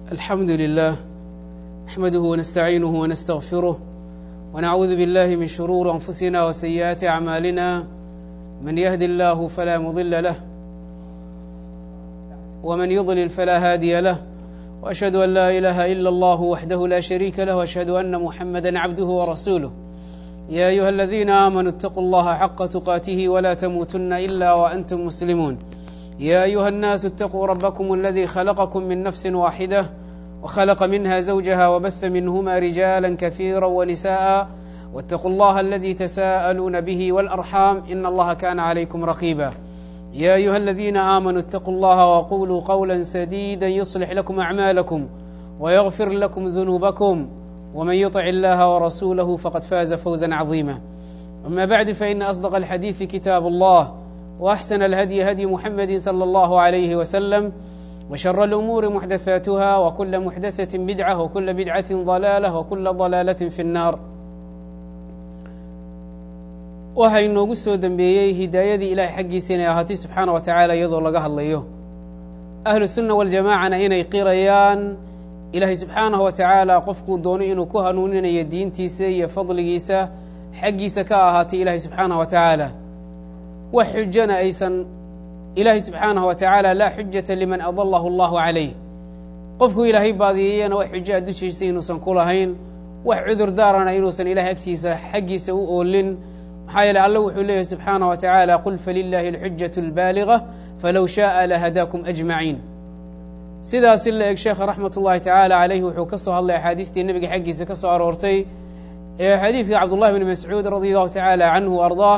الحمد لله نحمده ونستعينه ونستغفره ونعوذ بالله من شرور أنفسنا وسيئات أعمالنا من يهد الله فلا مضل له ومن يضلل فلا هادي له وأشهد أن لا إله إلا الله وحده لا شريك له وأشهد أن محمدا عبده ورسوله يا أيها الذين آمنوا اتقوا الله حق تقاته ولا تموتن إلا وأنتم مسلمون يا أيها الناس اتقوا ربكم الذي خلقكم من نفس واحدة وخلق منها زوجها وبث منهما رجالا كثيرا ونساء واتقوا الله الذي تساءلون به والأرحام إن الله كان عليكم رقيبا يا أيها الذين آمنوا اتقوا الله وقولوا قولا سديدا يصلح لكم أعمالكم ويغفر لكم ذنوبكم ومن يطع الله ورسوله فقد فاز فوزا عظيما أما بعد فإن أصدق الحديث كتاب الله وأحسن الهدي هدي محمد صلى الله عليه وسلم وشر الأمور محدثاتها وكل محدثة بدعة وكل بدعة ضلالة وكل ضلالة في النار waxaa inoogu soo dembeeyey hidaayadii ilaahay xaggiisa inay ahaatay subxaana wa tacaala iyadoo laga hadlayo ahlu sunna waljamaacana inay qirayaan ilaahay subxaanahu wa tacaala qofkuu doono inuu ku hanuuninayo diintiisa iyo fadligiisa xaggiisa ka ahaatay ilaahay subxaanahu wa tacaala wax xujana aysan ilaahay subxaanahu wa tacaala laa xujata liman adalahu allahu calayh qofkuu ilaahay baadiyeeyana wax xujo a dushiisa inuusan ku lahayn wax cudur daarana inuusan ilahay agtiisa xaggiisa u oolin maxaa yeele alla wuxuu leeyahy subxaanah wa tacaala qul falilaahi alxujaة اlbaaliga falow shaءa lahadaakum ajmaciin sidaasi la eg sheekha raxmat ullahi tacaala calayhi wuxuu ka soo hadlay axaadiistii nebiga xaggiisa ka soo aroortay ee xadiidka cabdullahi bni mascuud radi allahu tacaala canhu ardaah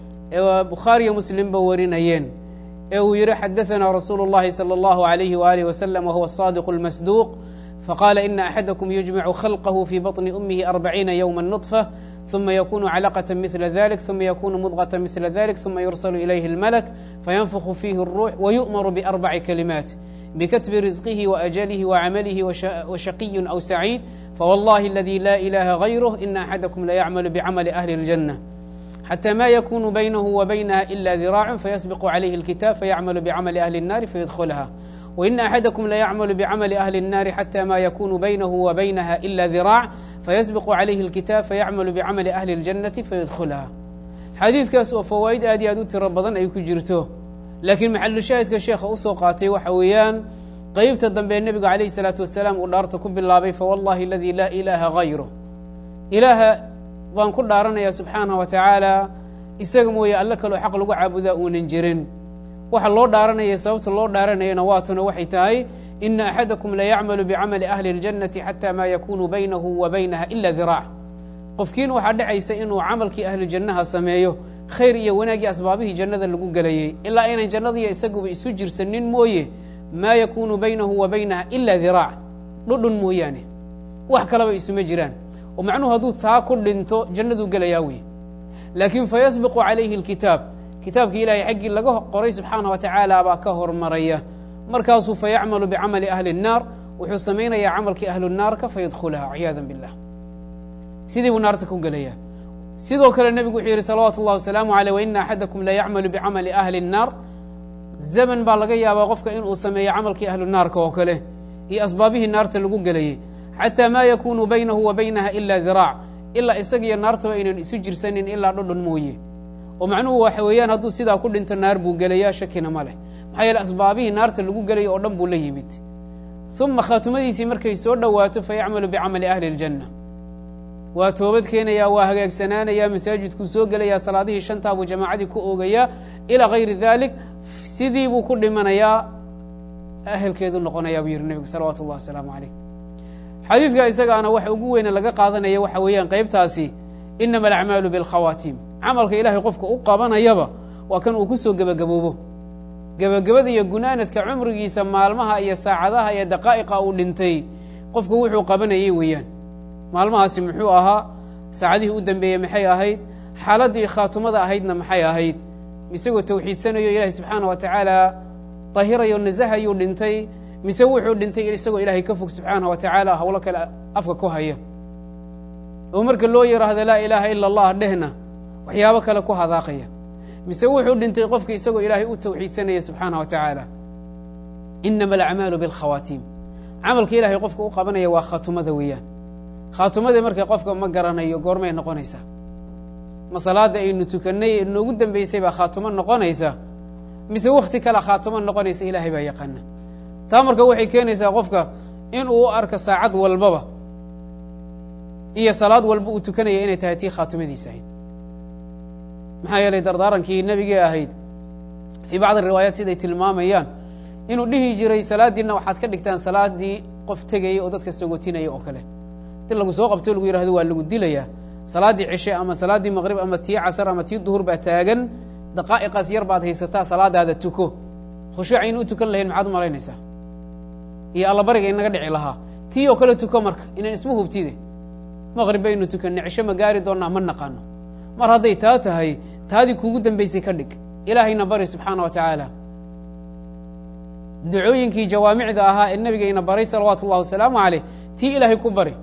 ee bukhaariyo muslimba warinayeen ee uu yihi xadaثana rasuulu اllahi salى اllahu عalayhi walih waslm wahuwa الصadiq اlmasduuq faqala ina axadakum yujmacu khalqahu fi baطni umihi arbaciina ywma نطfة ثuma ykunu clqة mثla ذlik ثuma ykunu mudغة mثla ذlik ثuma yursl ilayhi اlmlk faynfku fihi الruux wyu'mr بأrبci kalimaat bkatbi rizqihi وأjlih وcamlih وshaqiy أw saciid fawاllahi اladي la ilaha غayrh ina axadakum layacml bcml أhli الجنة xatى ma ykunu baynah وbaynha إla dirاc faysبq عlayhi الkitab fayacml bcml أhli الnari fayدklha وإن أxadكم laycmل بcmل أhli الناri xتى ma ykunu baynah وbaynha إla dirاع faysبق عalayhi الkiتاab fayacmل bcmل أhli الجنaةi fayدklha xadiidkaas oo fawaa'id aad iyo aad u tiro badan ay ku jirto laakiin maxalushaahidka sheekha usoo qaatay waxa weeyaan qeybta dambe nebigu عalaيه الصلاaةu وaسلاam uu dhaarta ku bilaabay fawاllahi اladي laa إilaaha غayru ilaaha baan ku dhaaranaya subxaanaه wa taعaalى isaga mooye alle kaloo xaq lagu caabudaa uunan jirin waxa loo dhaaranaya sababta loo dhaaranayana waatuna waxay tahay ina axadakum layacmalu bicamali ahli اljannati xata ma yakunu baynahu wa baynaha ila diraac qofkiina waxaa dhacaysa inuu camalkii ahlu jannaha sameeyo khayr iyo wanaaggii asbaabihii jannada lagu gelayey ilaa aynan jannadiiyo isaguba isu jirsanin mooye maa yakunu baynahu wa baynaha ila diraac dhudhun mooyaane wax kalaba isuma jiraan oo macnuhu hadduu taa ku dhinto jannaduu gelayaa wey laakiin fayasbiqu calayhi اlkitaab kitaabka ilaahay xaggii laga qoray subxaana wa tacaala baa ka hormaraya markaasuu fayacmalu bicamali ahli الnaar wuxuu samaynayaa camalkii ahlu naarka fayadkhulaha ciyaada biاllah sidii buu naarta ku gelaya sidoo kale nebigu wuxuu yihi salawaatu اllah wasalaamu aleyh waina axadakum layacmalu bicamali ahli الnaar zaman baa laga yaabaa qofka inuu sameeyo camalkii ahlu naarka oo kale iyo asbaabihii naarta lagu gelayey xataa ma yakunu baynahu wa baynaha ila diraac ilaa isagiyo naartaba aynan isu jirsanin ilaa dhodhon mooye oo macnuhu waxa weeyaan hadduu sidaa ku dhinto naar buu gelayaa shakina ma leh maxaa yeele asbaabihii naarta lagu gelaya oo dhan buu la yimid uma khaatumadiisii markay soo dhowaato fayacmalu bicamali ahli اljanna waa toobad keenayaa waa hagaagsanaanayaa masaajidkuu soo gelayaa salaadihii shantaa buu jamaacadii ku oogayaa ilaa hayri dalik sidii buu ku dhimanayaa ahelkeedu noqonayaa buu yihi nebigu salawaatu اllah wasalaamu calayh xadiidka isagaana waxa ugu weyne laga qaadanaya waxa weeyaan qaybtaasi inama alacmaalu biاlkhawaatiim camalka ilaahay qofka u qabanayaba waa kan uu ku soo gebagaboobo gebagabada iyo gunaanadka cumrigiisa maalmaha iyo saacadaha iyo daqaa'iqa uu dhintay qofku wuxuu qabanayay weeyaan maalmahaasi muxuu ahaa saacadihii u dambeeyey maxay ahayd xaaladdii khaatumada ahaydna maxay ahayd isagoo tawxiidsanayo ilaahay subxaana wa tacaala dahirayo nasahayuu dhintay mise wuxuu dhintay isagoo ilaahay ka fog subxaana wa tacaala howlo kale afka ku haya oo marka loo yidhaahdo laa ilaaha ila allah dhehna waxyaabo kale ku hadaaqaya mise wuxuu dhintay qofka isagoo ilaahay u tawxiidsanaya subxaana wa tacaala inama alacmaalu biاlkhawaatiim camalka ilaahay qofka u qabanaya waa khaatumada weeyaan khaatumada marka qofka ma garanayo goormay noqonaysaa ma salaada aynu tukannay ee noogu dambeysay baa khaatumo noqonaysa mise wakti kale khaatumo noqonaysa ilaahay baa yaqaana taa marka waxay keenaysaa qofka in uu u arko saacad walbaba iyo salaad walba uu tukanaya inay tahay tii khaatumadiisa ahayd maxaa yeelay dardaarankii nebigee ahayd fii bacdi riwaayaat siday tilmaamayaan inuu dhihi jiray salaadiina waxaad ka dhigtaan salaadii qof tegaya oo dadka sagotinaya oo kale di lagu soo qabto lagu yihahdo waa lagu dilayaa salaaddii cishe ama salaaddii maqrib ama tii casar ama tii duhur baa taagan daqaa'iqaas yar baad haysataa salaadaada tuko khushuuc aynu u tukan lahayn maxaad u malaynaysaa iyo allabariga inaga dhici lahaa tii oo kale tuko marka inaan isma hubtide maqrib baynu tukanay cisho ma gaari doonnaa ma naqaano mar hadday taa tahay taadii kuugu dambaysay ka dhig ilaahayna bari subxaana wa tacaala ducooyinkii jawaamicda ahaa ee nebigayna baray salawaatu ullahi wasalaamu caleyh tii ilaahay ku bari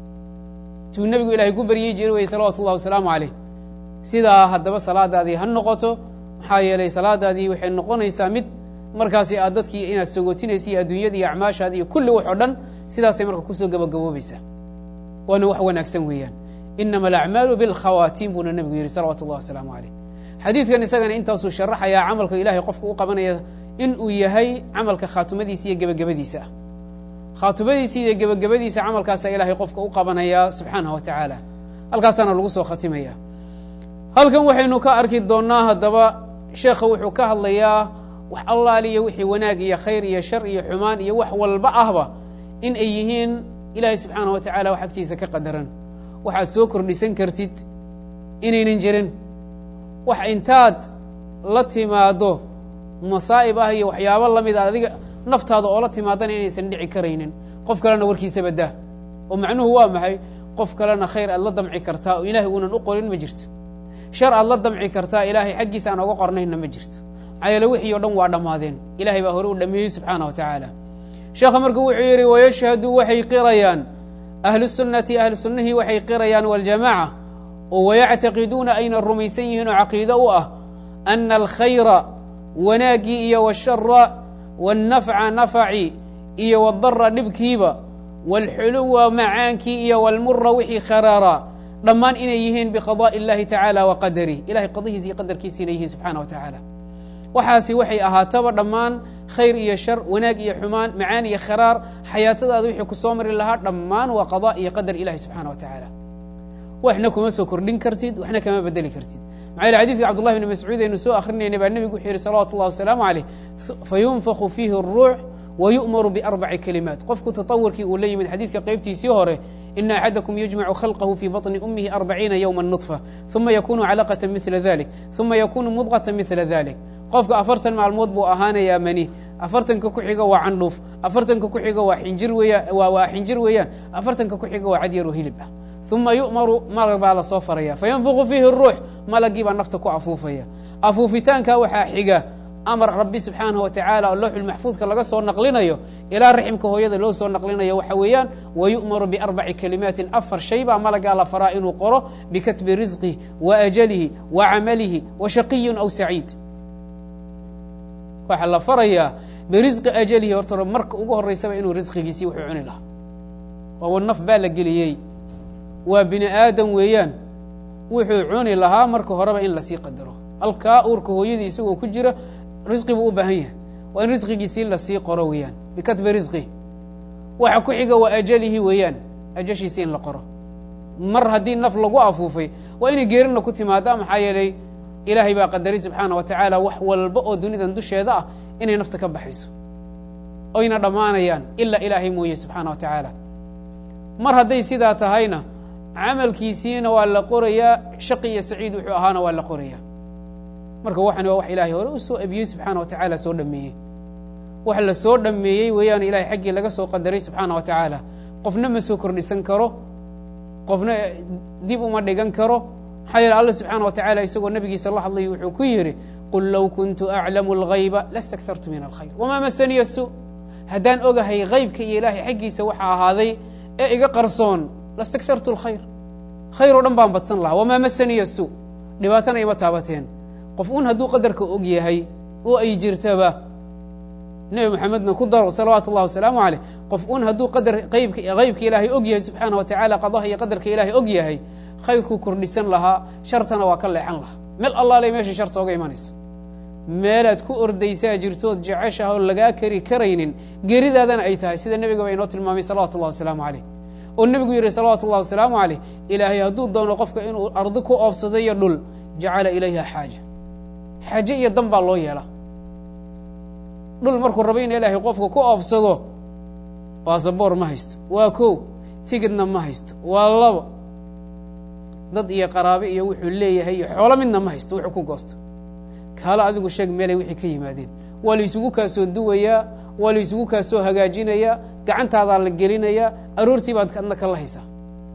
tuu nebigu ilaahay ku baryey jiri weye salawatu ullahi wasalaamu caleyh sidaa haddaba salaadaadii ha noqoto maxaa yeelay salaadaadii waxay noqonaysaa mid markaasi aad dadkii inaad sogotinaysa iyo adduunyada iyo acmaashaadi iyo kulli wax oo dhan sidaasay marka kusoo gabagaboobaysaa waana wax wanaagsan weeyaan inama alacmaalu bilkhawaatiim buuna nebigu yihi salawatu ullahi wasalaamu caleyh xadiidkan isagana intaasuu sharaxayaa camalka ilaahay qofka u qabanaya in uu yahay camalka khaatumadiisa iyo gebagabadiisa ah khaatumadiisa iyo gebagabadiisa camalkaasa ilaahay qofka u qabanaya subxaanah wa tacaala halkaasaana lagu soo khatimaya halkan waxaynu ka arki doonnaa haddaba sheekha wuxuu ka hadlayaa wax allaaliya wixii wanaag iyo khayr iyo shar iyo xumaan iyo wax walba ahba in ay yihiin ilaahay subxaanah wa tacala wax agtiisa ka qadaran waxaad soo kordhisan kartid inaynan jirin wax intaad la timaado masaa'ib ah iyo waxyaabo la mid a adiga naftaada oo la timaadana inaysan dhici karaynin qof kalena warkiisa badaa oo macnuhu waa maxay qof kalena khayr aad la damci kartaa oo ilaahay uunan u qorin ma jirto shar aad la damci kartaa ilaahay xaggiisa aan oga qornaynna ma jirto maxaa yeele wixii o dhan waa dhammaadeen ilahay baa hore u dhameeyey subxaana wa tacaala sheekha marka wuxuu yidhi wayashhadu waxay qirayaan ahlu sunnati ahlu sunnihii waxay qirayaan waljamaaca oo wayactaqiduuna ayna rumaysan yihiin oo caqiido u ah ana alkhayra wanaaggii iyo washara wاnnafca nafaci iyo wadara dhibkiiba wاlxuluwa macaankii iyo wاlmura wixii kharaara dhammaan inay yihiin biqadaءi اllahi tacaala wa qadarih ilahay qadihiisa iyo qadarkiisa inay yihiin subxana wa tacaala waxaasi waxay ahaataba dhammaan khayr iyo shar wanaag iyo xumaan macaan iyo kharaar xayaatadaada wixii ku soo mari lahaa dhammaan waa qada iyo qadar ilahi subxana wa tacaala waxna kuma soo kordhin kartid waxna kama bedeli kartid maxaa yele xadidka cabdullahi bni mascuud aynu soo akrinayna baa nebigu wuxuu yihi salawatu اllah wasalaamu caleyh fayunfaku fiihi الruux wayu'maru biarbaci kalimaat qofku tatawurkii uu la yimid xadiidka qeybtiisii hore ina axadakum yujmacu khalqahu fii baطni umihi arbaciina yowma nuطfa ثuma yakunu calaqata mila dalik ثuma yakunu mudqata mila dalik qofka afartan maalmood buu ahaanayaa mani afartanka ku xiga waa candhuuf afartanka ku xiga waa xinjir weeyaan waa xinjir weeyaan afartanka ku xiga waa cadyar oo hilib ah uma yu'maru malag baa lasoo faraya fayanfuqu fiihi الruux malagii baa nafta ku afuufaya afuufitaanka waxaa xiga amar rabbi subxaanaه wa tacaala oo lowxul maxfuudka laga soo naqlinayo ilaa raximka hooyada loo soo naqlinayo waxa weeyaan wayu'maru biarbaci kalimaatin afar shay baa malagaa la faraa inuu qoro bikatbi risqih wa ajalihi wa camalihi wa shaqiyun aw saciid waxaa la farayaa birisqi ajalihi horta marka ugu horeysaba inuu risqigiisii wuxuu cuni lahaa waawa naf baa la geliyey waa bini aadam weeyaan wuxuu cuni lahaa marka horeba in lasii qadaro halkaa uurka hooyadii isagoo ku jira risqi buu u baahan yahay waa in risqigiisii lasii qoro weeyaan bikatbi risqi waxa ku xiga waa ajalihi weeyaan ajashiisi in la qoro mar haddii naf lagu afuufay waa inay geerina ku timaada maxaa yeelay ilaahay baa qadaray subxaana wa tacaala wax walba oo dunidan dusheeda ah inay nafta ka baxayso oyna dhammaanayaan ilaa ilaahay mooye subxaana wa tacaala mar hadday sidaa tahayna camalkiisiina waa la qorayaa shaqi iyo saciid wuxuu ahaana waa la qorayaa marka waxani waa wax ilaahay hore u soo abiyey subxaana wa tacaala soo dhameeyey wax la soo dhameeyey weeyaan ilahay xaggii laga soo qadaray subxaana wa tacaala qofna ma soo kordhisan karo qofna dib uma dhigan karo maxaa yeele alla subxaana wa tacala isagoo nabigiisa la hadlay wuxuu ku yidhi qul low kuntu aclamu اlghayba lastakthartu min alkhayr wamaa masaniya su haddaan ogahay haybka iyo ilaahay xaggiisa waxa ahaaday ee iga qarsoon lastakthartu اlkhayr khayr oo dhan baan badsan lahaa wamaa masaniya su dhibaatana ima taabateen qof un hadduu qadarka og yahay oo ay jirtaba nebi moxamedna ku daro salawaatu اllahi wasalaamu caleyh qof un hadduu qadar qaybka qaybka ilaahay og yahay subxaana wa tacaala qadaha iyo qadarka ilaahay og yahay khayrkuu kordhisan lahaa shartana waa ka leexan lahaa meel allaaley meesha sharta oga imanaysa meelaad ku ordaysaa jirtood jeceshaha oo lagaa kari karaynin geeridaadana ay tahay sida nebigaba inoo tilmaamay salawatu اllahi wasalaamu caleyh oo nebigu yihi salawaatu اllahi wasalaamu caleyh ilaahay hadduu doono qofka inuu ardi ku oofsado iyo dhul jacala ilayha xaaja xaaje iyo dan baa loo yeelaa dhul markuu rabo in ilaahay qofka ku oofsado baasaboor ma haysto waa kow tigidna ma haysto waa labo dad iyo qaraabe iyo wuxuu leeyahay iyo xoolo midna ma haysto wuxuu ku goosto kaalo adigu sheeg meelay wixii ka yimaadeen waa la isugu kaa soo duwayaa waa la isugu kaa soo hagaajinayaa gacantaadaa la gelinayaa aroortii baad adna kala haysaa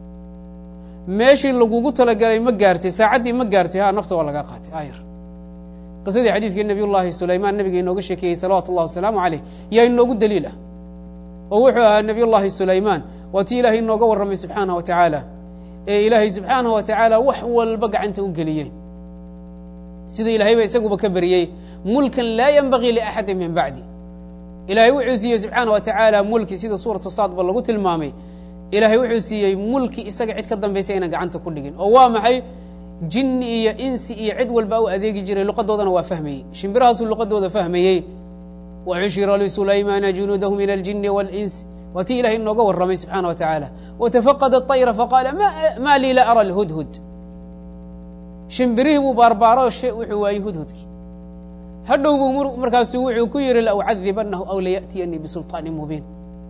meeshii lagugu talagalay ma gaartay saacaddii ma gaartay ha nafta waa laga qaatay ayar qisadii xadiidkii nabiy llaahi sulaymaan nabiga inooga sheekeeyey salawaatu اllah wasalaamu caleyh yaa inoogu daliil ah oo wuxuu ahaa nabiy llaahi sulaymaan waa tii ilaahay inooga warramay subxaanah wa tacaala ee ilaahay subxaanah wa tacaala wax walba gacanta u geliyey siduu ilaahayba isaguba ka beriyey mulkan laa yenbagii liaxadi min bacdi ilaahay wuxuu siiyey subxaana wa tacaala mulki sida suuratu saadba lagu tilmaamay ilaahay wuxuu siiyey mulki isaga cid ka dambaysa ayna gacanta ku dhigin oo waa maxay jinni iyo insi iyo cid walba u adeegi jiray luqadoodana waa fahmayey shimbirahaasuu luqadooda fahmayey waxushira lisulaymaana junuudahu min aljini waاlinsi waa tii ilahay inooga warramay subxaana wa tacaala watafaqad aطayra faqaala ma lii la ara alhudhud shimbirihii buu baarbaaro wuxuu waayey hudhudkii hadhow buu markaasu wuxuu ku yihi laucadibanahu aw laya'tiyanii bisulطaanin mubiin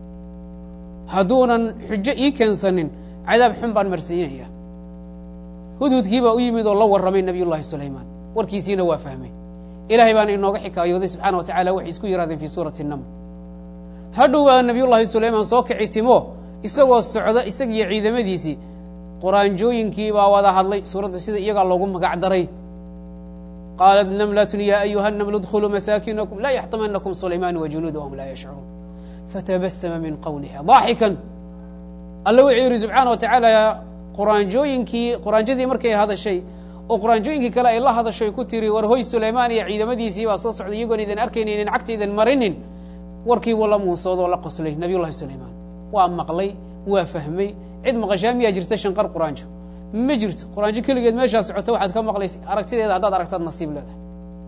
hadduunan xujo ii keensanin cadaab xun baan marsiinaya hudhudkii baa u yimid oo la warramay nabiy llahi sulaymaan warkiisiina waa fahmay ilahay baana inooga xikaayooday subxana wa tacala waxay isku yidhahdeen fii suurati naml hadhow baa nabiy llaahi sulaymaan soo kici timo isagoo socda isagiyo ciidamadiisii quraanjooyinkii baa wada hadlay suuradda sida iyagaa loogu magac daray qaalat namlatun ya ayuha namlu dkhuluu masaakinakum laa yaxtamanakum sulaymaan wajunuuda wahum laa yashcuruun fatabasama min qowliha daaxikan alla wuxuu yidhi subxaana wa tacaala quraanjooyinkii quraanjadii markay hadashay oo quraanjooyinkii kale ay la hadashay ku tiri war hoy sulaymaan iyo ciidamadiisii baa soo socday iyagoon idin arkaynin in cagta idin marinin warkii wuu la muunsood oo la qoslay nabiy llahi sulaymaan waa maqlay waa fahmay cid maqashaa miyaa jirta shanqar quraanjo ma jirto quraanjo keligeed meeshaa socota waxaad ka maqlaysa aragtideeda haddaad aragtaad nasiib leedahay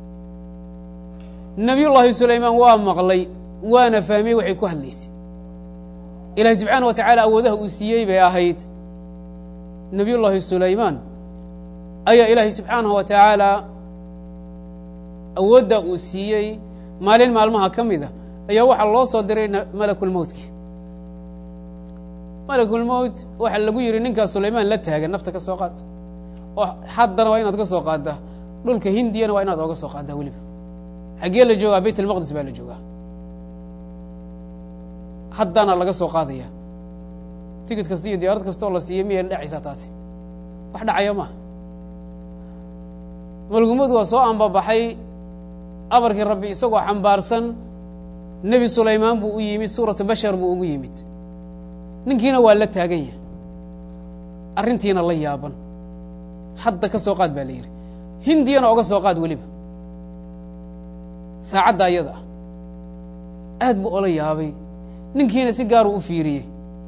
nabiy llaahi sulaymaan waa maqlay waana fahmay waxay ku hadlaysay ilahi subxaana wa tacaala awoodaha uu siiyey bay ahayd nabiy llaahi sulaymaan ayaa ilaahay subxaanahu wa tacaala awoodda uu siiyey maalin maalmaha ka mid a ayaa waxaa loo soo diray malakulmowtki malakulmowt waxaa lagu yihi ninkaa sulaymaan la taagan nafta ka soo qaad oo haddana waa inaad ka soo qaaddaa dhulka hindiyana waa inaad ooga soo qaaddaa weliba xaggee la joogaa bayt almaqdis baa la joogaa haddana laga soo qaadaya tigid kasta iyo diyaarad kasta oo la siiya miyayna dhacaysaa taasi wax dhacaya maaha malgumadu waa soo ambabaxay amarkii rabbi isagoo xambaarsan nebi sulaymaan buu u yimid suuratu bashar buu ugu yimid ninkiina waa la taagan yahay arrintiina la yaaban hadda ka soo qaad baa la yidhi hindiyana oga soo qaad weliba saacadda ayada ah aad buu ola yaabay ninkiina si gaaruu u fiiriyey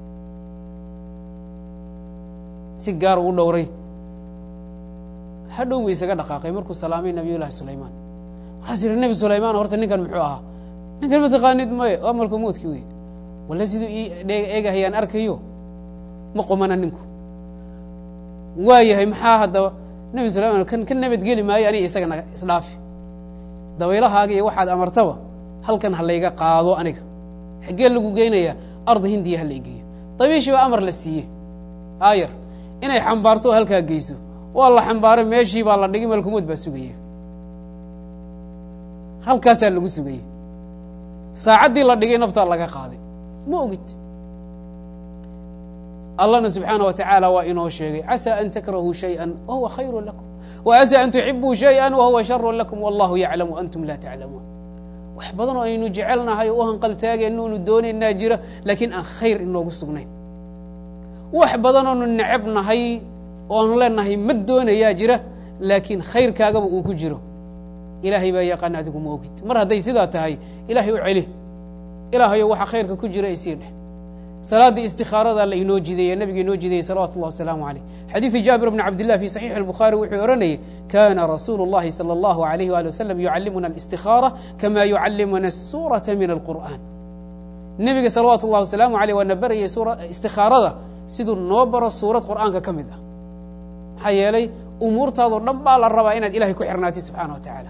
si gaaruu u dhowray hadhow buu isaga dhaqaaqay markuu salaamay nabiy llaahi sulaymaan waxaas yihi nebi sulaymaan horta ninkan muxuu ahaa ninkan ma taqaanid maye waa malku mowdki wey walla siduu ii eegahayaan arkayo ma qumana ninku waa yahay maxaa haddaba nebi sulaymaan kan ka nabadgeli maayo aniga isaga naga isdhaafi dabaylahaaga iyo waxaad amartaba halkan ha layga qaado aniga xaggee lagu geynayaa arda hindiya ha laygeeyo dabiishii baa amar la siiyey aayar inay xambaarto oo halkaa geyso waa la xambaaray meeshii baa la dhigay malkumood baa sugaya halkaasaa lagu sugayey saacaddii la dhigay naftaa laga qaaday ma ogid allahna subxaana wa tacaala waa inoo sheegay casaa an takrahuu shayئa wahuwa khayru lakum wa casaa an tuxibuu shayئa wahuwa sharu lakum wallahu yaclamu antum laa taclamuun wax badan oo aynu jecelnahay oo u hanqaltaagayno onu doonaynaa jira laakiin aan khayr inoogu sugnayn wax badan oonu necab nahay oanu leenahay ma doonayaa jira laakiin khayrkaagaba uu ku jiro ilaahay baa yaqaan adigu ma ogid mar hadday sidaa tahay ilaahay u celi ilaahayo waxa khayrka ku jira isii dheh salaaddii istikaarada la inoo jideeye nabiga inoo jideeyey salawatu اllah wasalaamu aleyh xadiidu jaabir bn cabdillah fi saxiixi اlbukhaari wuxuu ohanayay kana rasuulu اllahi salى اllahu alayh wali wasalam yucallimuna alistikaara kama yucallimuna الsuuraةa min alqur'an nebiga salawaatu اllah wasalaamu aleyh waana barayay istikaarada siduu noo baro suurad qur'aanka ka mid ah maxaa yeelay umuurtaadoo dhan baa la rabaa inaad ilahay ku xirnaatid subxana wa tacaala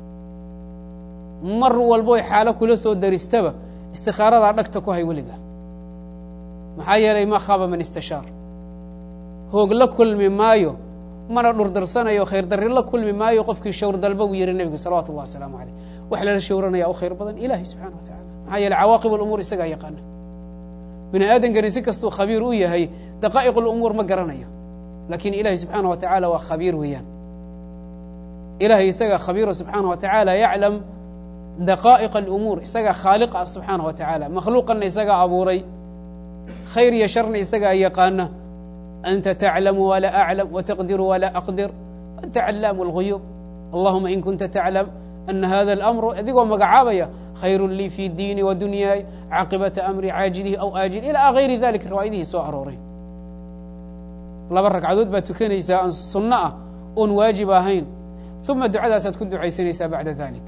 mar walboy xaalo kula soo daristaba istikaaradaa dhagta ku hay weliga maxaa yeelay ma khaba man istashaar hoog la kulmi maayo mana dhurdarsanayo khayr darri la kulmi maayo qofkii shawr dalba buu yihi nebigu salawatu اllah wasalaamu aleyh wax lala shawranaya u khayr badan ilahi subxana wa tacala maxaa yeeley cawaaqib alumuur isagaa yaqaana bini aadankani si kastuu khabiir u yahay daqaa'iq alumuur ma garanayo lakin ilahi subxaana wa tacaala waa khabiir weeyaan ilahay isagaa khabiiro subxaana wa tacaala yaclam daqaa'iq alumuur isagaa khaaliq ah subxaana wa tacaala makhluuqanna isagaa abuuray khayr iyo sharna isagaa yaqaana anta taclamu walaa aclam wataqdiru walaa aqdir anta calaamu اlguyuub allahuma in kunta taclam ana hada اlamru adigoo magacaabaya khayru lii fi diini wa dunyaay caaqibata amri caajilihi aw aajil ilaa gayri dalik riwaayadihii soo arooray laba ragcadood baad tukanaysaa aan sunno ah oon waajib ahayn uma ducadaasaad ku ducaysanaysaa bacda dalik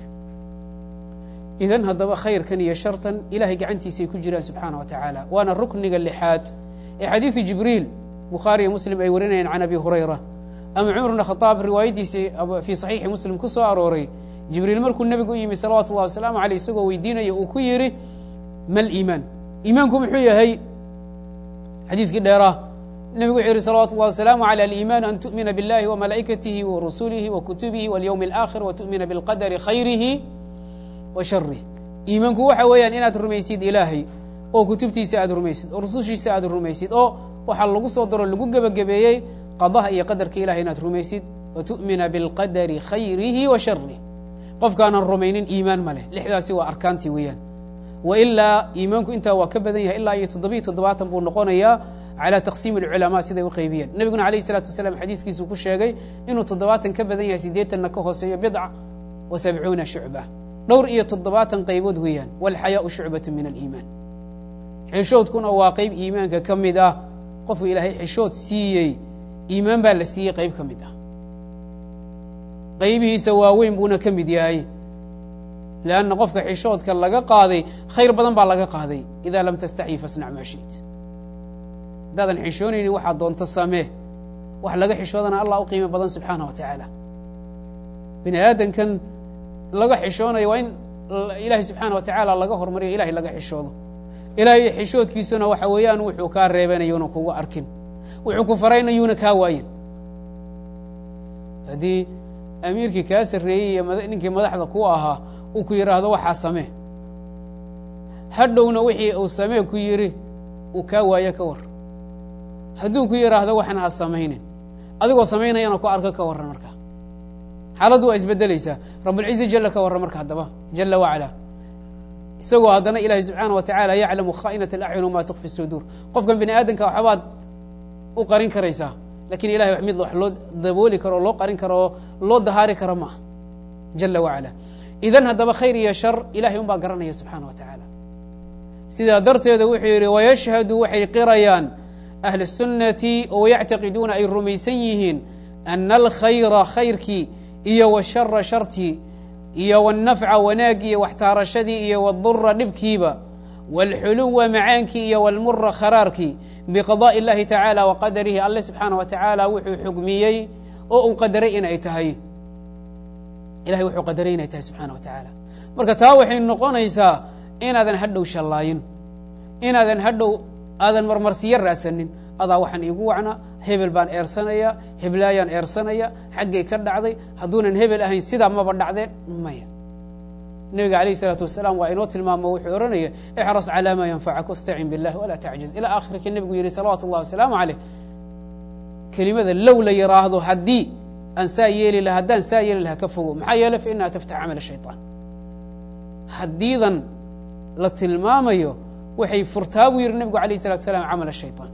idan haddaba khayrkan iyo shartan ilahay gacantiisay ku jiraan subxaana wa tacaala waana rukniga lixaad ee xadiidu jibriil bukhaariyo muslim ay warinayaan can abi hurayra ama cumar bn khadaab riwaayaddiisii fii saxiixi muslim ku soo arooray jibriil markuu nebigu u yimi salawatu اllah wasalaamu aleyh isagoo weydiinaya uu ku yidhi mal iimaan iimaanku muxuu yahay xadiidkii dheeraa nebigu wuxuu yihi salawatu اllah wasalaamu aley aliimaanu an tu'mina biاllahi wamalaa'ikatihi warusulihi wakutubihi walyowmi اlآkhir watu'mina biاlqadari khayrihi wa sharih iimaanku waxa weeyaan inaad rumaysid ilaahay oo kutubtiisa aad rumaysid oo rusushiisa aad rumaysid oo waxaa lagu soo daro lagu gebagabeeyey qadaha iyo qadarka ilahay inaad rumaysid watu'mina biاlqadari khayrihi wa sharih qofkaanan rumaynin iimaan ma leh lixdaasi waa arkaantii weeyaan wa ilaa iimaanku intaa waa ka badan yahay ilaa iyo toddobiyo toddobaatan buu noqonayaa calى taqsiim اlculamaa siday u qaybiyeen nebiguna alayh الsalatu wasalaam xadiidkiisuu ku sheegay inuu toddobaatan ka badan yahay siddeetanna ka hooseeyo bidca wa sabcuuna shucba dhowr iyo toddobaatan qaybood weeyaan walxayaau shucbatu min aliimaan xishoodkuna waa qeyb iimaanka ka mid ah qofku ilaahay xishood siiyey iimaan baa la siiyey qeyb ka mid ah qaybihiisa waaweyn buuna ka mid yahay leanna qofka xishoodka laga qaaday khayr badan baa laga qaaday idaa lam tastaxyi fasnac maa shiit haddaadan xishoonaynin waxaa doonto samee wax laga xishoodana allah u qiimo badan subxaana wa tacaala bini aadankan laga xishoonayo waa in ilaahay subxaana wa tacaala laga hormariyo ilahay laga xishoodo ilaahay xishoodkiisuna waxa weeyaan wuxuu kaa reebanayuuna kuga arkin wuxuu ku faraynayuuna kaa waayin haddii amiirkii kaa sarreeyey iyo ninkii madaxda ku ahaa uu ku yidhaahdo waxaa samee hadhowna wixii uu samee ku yidhi uu kaa waayo ka war hadduu ku yidhaahdo waxna ha samaynin adigoo samaynayana ku arko ka warran markaa xaaladdu waa isbedelaysaa rabulciza jala ka warran marka haddaba jala wacala isagoo haddana ilaahay subxaana wa tacaala yaclamu khaa'inat alacyun wma tukfi suduur qofkan bini aadamka waxbaad u qarin karaysaa lakin ilahay mid wax loo dabooli karo o loo qarin karo oo loo dahaari karo maaha jala wacala idan haddaba khayr iyo shar ilahay un baa garanaya subxaana wa tacaala sidaa darteeda wuxuu yidhi wayashhadu waxay qirayaan ahlu الsunnati oo yactaqiduuna ay rumaysan yihiin ana alkhayra khayrkii iyo washara shartii iyo wاnnafca wanaagii iyo waxtaarashadii iyo wاdura dhibkiiba wاlxuluwa macaankii iyo wاlmura kharaarkii biqadaءi اllahi tacaala wa qadarihi alle subxaana wa tacaala wuxuu xugmiyey oo uu qadaray inay tahay ilahay wuxuu qadaray inay tahay subxaana wa tacaala marka taa waxay noqonaysaa inaadan hadhow shallaayin inaadan hadhow aadan marmarsiyo raadsanin adaa waxaan iigu wacnaa hebel baan eersanaya heblaayaan eersanaya xaggay ka dhacday hadduunan hebel ahayn sidaa maba dhacdeen maya nebiga alayh isalaatu wasalaam waa inoo tilmaamo wuxuu ohanaya ixras calaa maa yanfacak wastacin biاllah walaa tacjiz ilaa akhirka nebigu yihi salawaatu اllahi wasalaamu caleyh kelimada low la yiraahdo haddii aan saa yeeli laha haddaan saa yeeli laha ka fogo maxaa yeele fa inaha taftax camal shayطaan haddiidan la tilmaamayo waxay furtaa buu yihi nebigu alayh الsalatu wasalaam camal shayطaan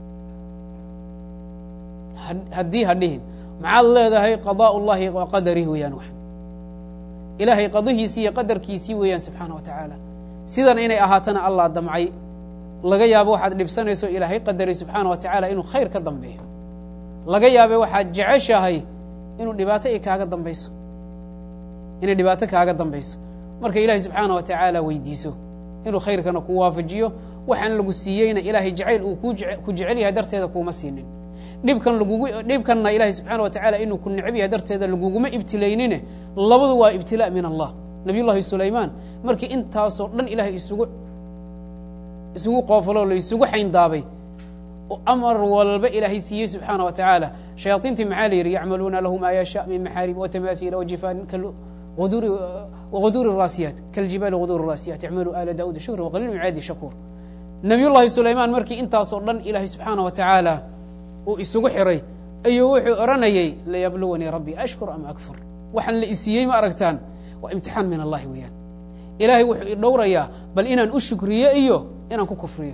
haddii ha dhihin maxaad leedahay qaضاء اllahi wa qadarih weeyaan wax ilaahay qadihiisii iyo qadarkiisii weeyaan subxaana wa tacaala sidan inay ahaatana allah damcay laga yaabo waxaad dhibsanayso ilaahay qadaray subxaana wa tacaala inuu khayr ka dambeeyo laga yaabe waxaad jeceshahay inuu dhibaato ay kaaga dambayso inay dhibaato kaaga dambayso marka ilaahay subxaana wa tacaala weydiiso inuu khayrkana ku waafajiyo waxaan lagu siiyeyna ilaahay jacayl uu ku jecel yahay darteeda kuuma siinin dhibkan lagugu dhibkanna ilaahay subxaana wa tacaala inuu ku necab yahay darteeda laguguma ibtilaynine labadu waa ibtilaa min allah nabiy llahi sulaymaan markii intaasoo dhan ilaahay isugu isugu qoofaloo la isugu xayndaabay oo amar walba ilaahay siiyey subxaana wa tacaala shayaaiintii maxaa la yidhi yacmaluuna lahu maa yashaa min maxaarib watamaahiila wajifaanin wquduuri raasiyaat kaljibaali quduuri raasiyaat icmaluu aala daauuda shukra waqaliil min cibaadi shakuur nabiy llahi sulaymaan markii intaasoo dhan ilaahay subxaana wa tacaala uu isugu xiray ayuu wuxuu odhanayey layabluwanii rabbii ashkur am akfur waxaan la isiiyey ma aragtaan waa imtixaan min allahi weeyaan ilaahay wuxuu i dhowrayaa bal inaan u shukriyo iyo inaan ku kufriyo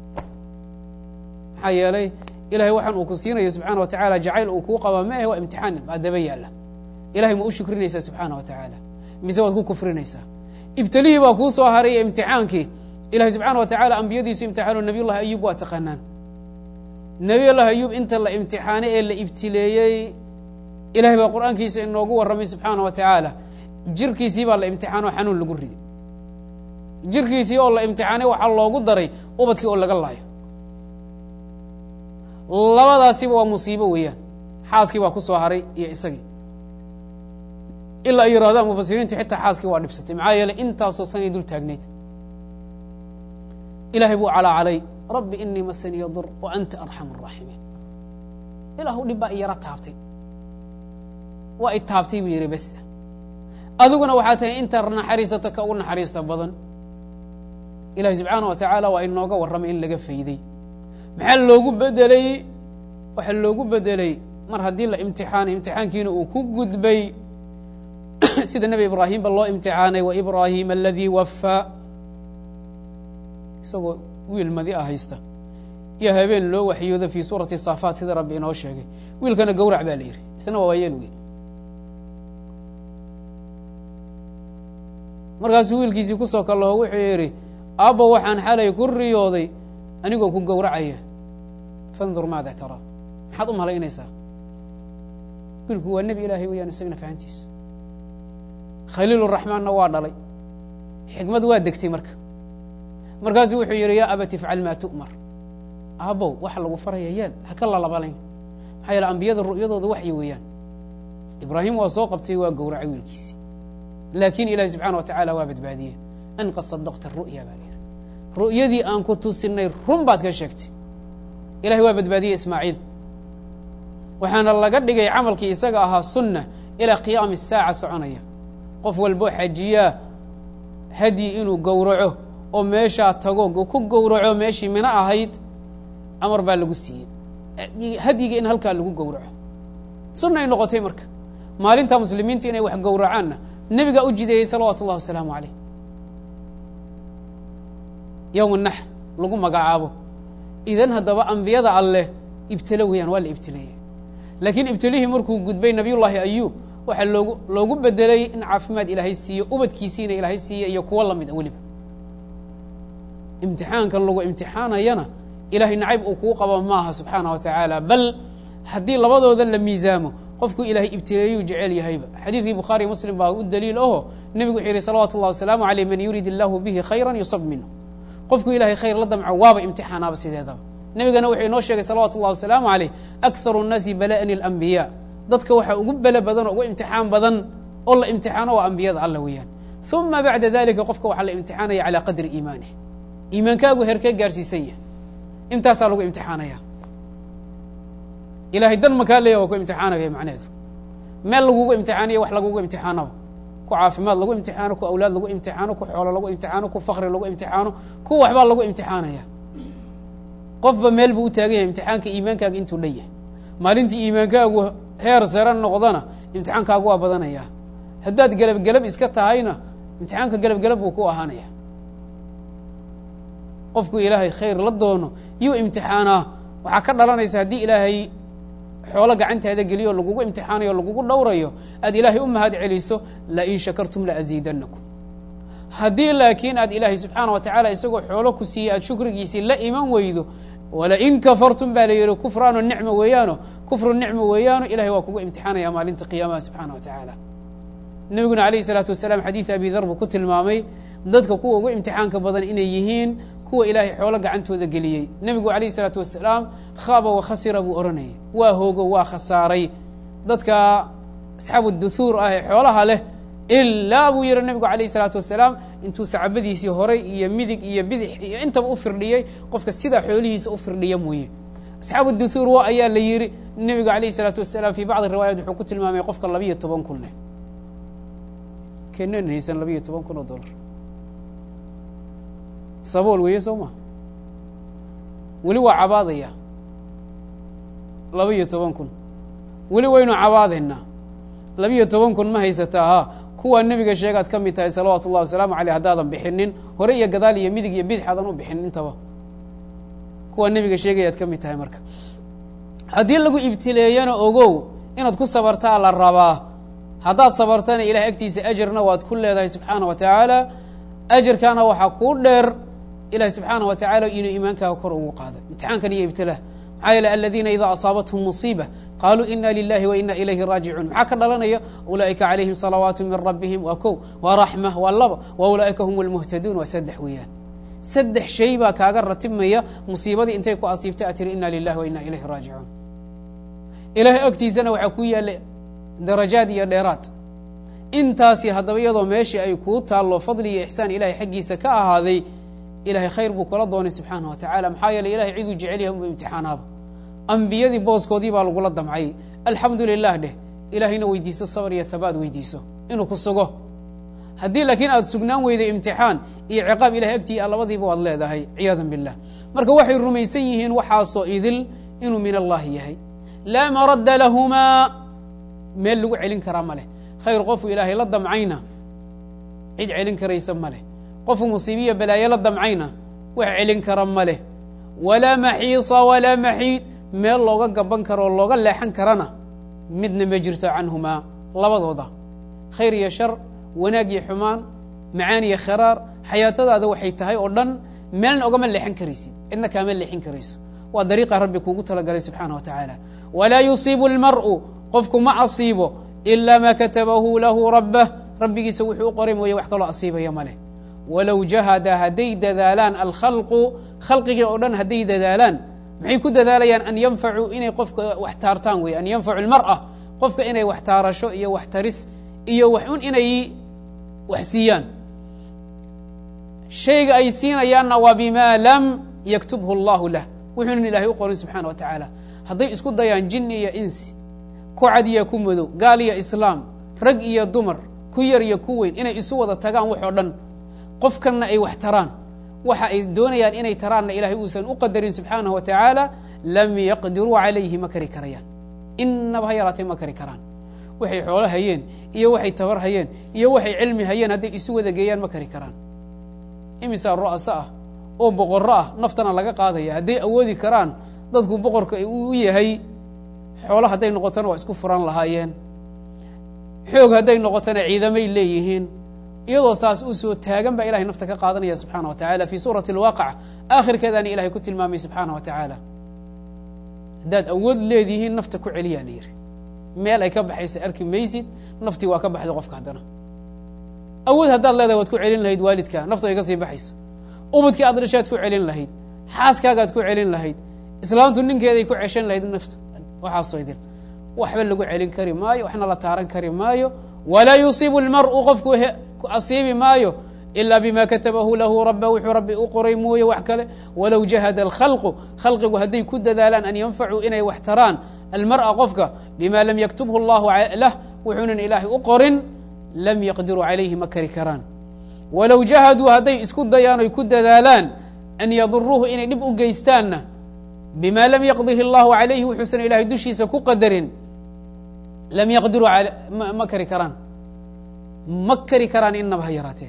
maxaa yeelay ilahay waxaan uu ku siinayo subxaana wa tacaala jacayl uu kuu qabaa ma ahe waa imtixaan baa daba yaalla ilahay ma u shukrinaysaa subxaana wa tacaala mise waad ku kufrinaysaa ibtilihii baa kuu soo haray imtixaankii ilahay subxaana wa tacala ambiyadiisu imtixaano nabiy llahi ayub waa taqaanaan nebiy llahi ayub inta la imtixaanay ee la ibtileeyey ilahay baa qur'aankiisa inoogu warramay subxaana wa tacaala jirkiisii baa la imtixaano xanuun lagu riday jirkiisii oo la imtixaanay waxaa loogu daray ubadkii oo laga laayo labadaasiba waa musiibo weeyaan xaaskii baa ku soo haray iyo isagii ilaa ay yidhahdaan mufasiriintu xitaa xaaskii waa dhibsatay maxaa yeeley intaasoo sanay dul taagnayd ilahay buu calaacalay rabbi inii masaniya dur wa anta arxam araaximiin ilaahu dhib baa i yaro taabtay waa i taabtay buu yidhi bes adiguna waxaa tahay inta naxariisata ka ugu naxariista badan ilahi subxaana wa tacaala waa inooga warramay in laga fayday maxaa loogu bedelay waxaa loogu bedelay mar haddii la imtixaanay imtixaankiina uu ku gudbay sida nebi ibraahimba loo imtixaanay wa ibraahima aladii wafaa isagoo wiil madi a haysta iyo habeen loo waxyooda fii suurati saafaat sida rabbi inoo sheegay wiilkana gowrac baa la yidhi isna waa waayeel wey markaasuu wiilkiisii kusoo kaloo wuxuu yidhi aabbo waxaan xalay ku riyooday anigoo ku gowracaya fandur maada taraa maxaad u malaynaysaa wiilku waa nebi ilaahay weyaan isagana fahantiisu khaliil raxmaanna waa dhalay xikmad waa degtay marka markaasuu wuxuu yidhi yaa abati ifcal maa tu'mar aabbow waxa lagu faraya yeel ha ka lalabalayn maxaa yeele ambiyada ru'yadooda waxyi weeyaan ibraahim waa soo qabtay waa gowracay wiilkiisii laakiin ilahi subxana wa tacaala waa badbaadiyey an qad sadaqta ru'ya baa layidhi ru'yadii aan ku tusinay run baad ka sheegtay ilahay waa badbaadiyey ismaaciil waxaana laga dhigay camalkii isaga ahaa sunna ilaa qiyaami saaca soconaya qof walbo xajiyaa hadyi inuu gowraco oo meeshaa tago ku gowraco meeshii mino ahayd amar baa lagu siiyey hadyiga in halkaa lagu gowraco sunnay noqotay marka maalinta muslimiinta inay wax gowracaanna nebigaa u jideeyey salawaatu ullahi wasalaamu caleyh yowm naxr lagu magacaabo idan haddaba ambiyada alleh ibtilo weeyaan waa la ibtileeyey laakiin ibtilihii markuu gudbay nabiyullaahi ayuub waxaa loogu loogu bedelay in caafimaad ilaahay siiyo ubadkiisiina ilaahay siiya iyo kuwo lamid a weliba imtixaankan lagu imtixaanayana ilahay nacayb uu kuu qabo maaha subxaana wa tacaala bal haddii labadooda la miisaamo qofku ilaahay ibtileeyuu jecel yahayba xadiidkii bukhaariy muslim baa u daliil aho nebigu wuxuu yihi salawaatu ullahi wasalaamu aleyh man yurid illaahu bihi khayra yusab minhu qofku ilahay khayr la damco waaba imtixaanaaba sideedaba nebigana wuxuu inoo sheegay salawatu ullahi wasalaamu aleyh akharu nnaasi bala'ani alambiyaa dadka waxaa ugu bele badan oo ugu imtixaan badan oo la imtixaano waa ambiyada alla weeyaan uma bacda dalika qofka waxaa la imtixaanaya calaa qadri iimaanih iimaankaagu herkee gaarsiisan yahay intaasaa lagu imtixaanaya ilahay dan makaa leeya waa ku imtixaanaya macneheedu meel lagugu imtixaaniya wax lagugu imtixaanaba ku caafimaad lagu imtixaano ku awlaad lagu imtixaano ku xoolo lagu imtixaano ku fakri lagu imtixaano ku waxbaa lagu imtixaanaya qofba meel buu u taagan yahay imtixaanka iimaankaaga intuu dhan yahay maalintii iimaankaagu heer sare noqdana imtixaankaagu waa badanaya haddaad gelabgelab iska tahayna imtixaanka gelabgelab buu ku ahaanaya qofku ilaahay khayr la doono yuu imtixaanaa waxaa ka dhalanaysa haddii ilaahay xoolo gacantaada geliyo o lagugu imtixaanayo o lagugu dhowrayo aad ilaahay u mahad celiso lain shakartum laaziidanakum haddii laakiin aad ilaahay subxaana wa tacaala isagoo xoolo ku siiyey aad shukrigiisii la iman weydo walain kafartum baa la yihi kufraano nicmo weeyaano kufru nicmo weeyaano ilahay waa kugu imtixaanaya maalinta qiyaamaha subxaana wa tacaala nebiguna alayh isalaatu wasalaam xadiid abi dar buu ku tilmaamay dadka kuwa ugu imtixaanka badan inay yihiin kuwa ilaahay xoolo gacantooda geliyey nebigu alayh isalaatu wasalaam khaaba wa khasira buu odhanayay waa hoogo waa khasaaray dadka asxaabu duhuur ah ee xoolaha leh ilaa buu yihi nebigu alayh isalaatu wasalaam intuu sacabadiisii horay iyo midig iyo bidix iyo intaba u firdhiyey qofka sidaa xoolihiisa u firdhiya mooye asxaabu duhuur wa ayaa la yihi nebigu alayh isalaatu wasalaam fii bacdi riwaayat wuxuu ku tilmaamay qofka labiyo toban kun leh keenan haysan labiyo toban kun oo dollar sabool weeye soo ma weli waa cabaadaya labiyo toban kun weli waynu cabaadaynaa labiyo toban kun ma haysataa ha kuwaa nebiga sheegaad ka mid tahay salawaatu ullahi wasalaamu aleyh haddaadan bixinin hore iyo gadaal iyo midig iyo bidix aadan u bixinin intaba kuwaa nebiga sheegayaad ka mid tahay marka haddii lagu ibtileeyana ogow inaad ku sabartaa la rabaa haddaad sabartana ilahay agtiisa ajarna waad ku leedahay subxaana wa tacaala ajarkaana waxaa kuu dheer ilahi subxaana wa tacala inuu iimaankaaga kor ugu qaado imtixaankan iyo ibtilaa maxaa yeele aladiina idaa asaabathum musiiba qaaluu ina lilahi wa ina ilayhi raajicuun maxaa ka dhalanaya ulaa'ika calayhim salawaatu min rabbihim waa kow waa raxma waa laba wa ulaa'ika hum lmuhtaduun waa saddex weeyaan saddex shay baa kaaga ratibmaya musiibadii intay ku asiibtay aad tiri ina lilahi wa ina ilayhi raajicuun ilahay agtiisana waxaa ku yaalla darajaad iyo dheeraad intaasi haddaba iyadoo meeshii ay kuu taallo fadli iyo ixsaan ilahay xaggiisa ka ahaaday ilahay khayr buu kula doonay subxaana wa tacala maxaa yeele ilahay ciduu jecel yahay unba imtixaanaaba ambiyadii booskoodii baa lagula damcay alxamdu lilah dheh ilahayna weydiiso sabr iyo habaad weydiiso inuu ku sugo haddii laakiin aad sugnaan weyday imtixaan iyo ciqaab ilahay agtii a labadiiba waad leedahay ciyaadan billah marka waxay rumaysan yihiin waxaasoo idil inuu min allahi yahay laa maradda lahumaa meel lagu celin karaa ma leh khayr qofuu ilaahay la damcayna cid celin karaysa ma leh qofuu musiibiya balaayo la damcayna wax celin kara ma leh walaa maxiisa walaa maxiid meel looga gaban karo oo looga leexan karana midna ma jirto canhumaa labadooda khayr iyo shar wanaag iyo xumaan macaan iyo kharaar xayaatadaada waxay tahay oo dhan meelna ogama leexan karaysid cidna kaama leexin karayso waa dariiqa rabbi kuugu talagalay subxaana wa tacaala walaa yusiibu lmar'u qofku ma asiibo ilaa maa katabahu lahu rabbah rabbigiisa wuxuu u qoray mooye wax kaloo asiibaya ma leh walow jahada hadday dadaalaan alkhalqu khalqigii oo dhan hadday dadaalaan maxay ku dadaalayaan an yanfacuu inay qofka wax taartaan wey an yanfacu lmar'a qofka inay wax taarasho iyo wax taris iyo wax un inay wax siiyaan shayga ay siinayaanna waa bima lam yaktubhu allahu lah wuxuunan ilaahay u qorin subxaana wa tacaala hadday isku dayaan jinni iyo insi ku cad iyo ku madow gaal iyo islaam rag iyo dumar ku yar iyo ku weyn inay isu wada tagaan wax oo dhan qofkanna ay wax taraan waxa ay doonayaan inay taraanna ilahay uusan u qadarin subxaanahu wa tacaala lam yaqdiruu calayhi ma kari karayaan inaba ha yaraatee ma kari karaan waxay xoolo hayeen iyo waxay tabar hayeen iyo waxay cilmi hayeen hadday isu wada geeyaan ma kari karaan imisaa ru'asa ah oo boqorro ah naftana laga qaadaya hadday awoodi karaan dadku boqorka u yahay xoolo hadday noqotona waa isku furan lahaayeen xoog hadday noqotona ciidamay leeyihiin iyadoo saas uu soo taagan baa ilahay nafta ka qaadanaya subxaana wa tacala fii suurati alwaaqica aakhirkeedaana ilahay ku tilmaamay subxaana wa tacaala haddaad awood leedihiin nafta ku celiyaa la yidhi meel ay ka baxaysa arki maysid naftii waa ka baxday qofka haddana awood haddaad leedahay waad ku celin lahayd waalidkaa naftu ay ka sii baxayso ubadkii aad dhashaad ku celin lahayd xaaskaagaad ku celin lahayd islaamtu ninkeeday ku ceshan lahayd nafta waxaasoo idin waxba lagu celin kari maayo waxna la taaran kari maayo walaa yusiibu lmar'u qofku asiibi maayo ilaa bima katabahu lahu raba wuxuu rabbi u qoray mooye wax kale walow jahada alkhalqu khalqigu hadday ku dadaalaan an yanfacuu inay wax taraan almar'a qofka bima lam yaktubhu allahu lah wuxuunan ilaahay u qorin lam yaqdiruu calayhi ma kari karaan walow jahaduu hadday isku dayaan oy ku dadaalaan an yaduruuhu inay dhib u geystaanna bima lam yaqdihi allahu calayhi wuxuusan ilahay dushiisa ku qadarin lam yaqdiruu ma kari karaan ma kari karaan inaba ha yaraatee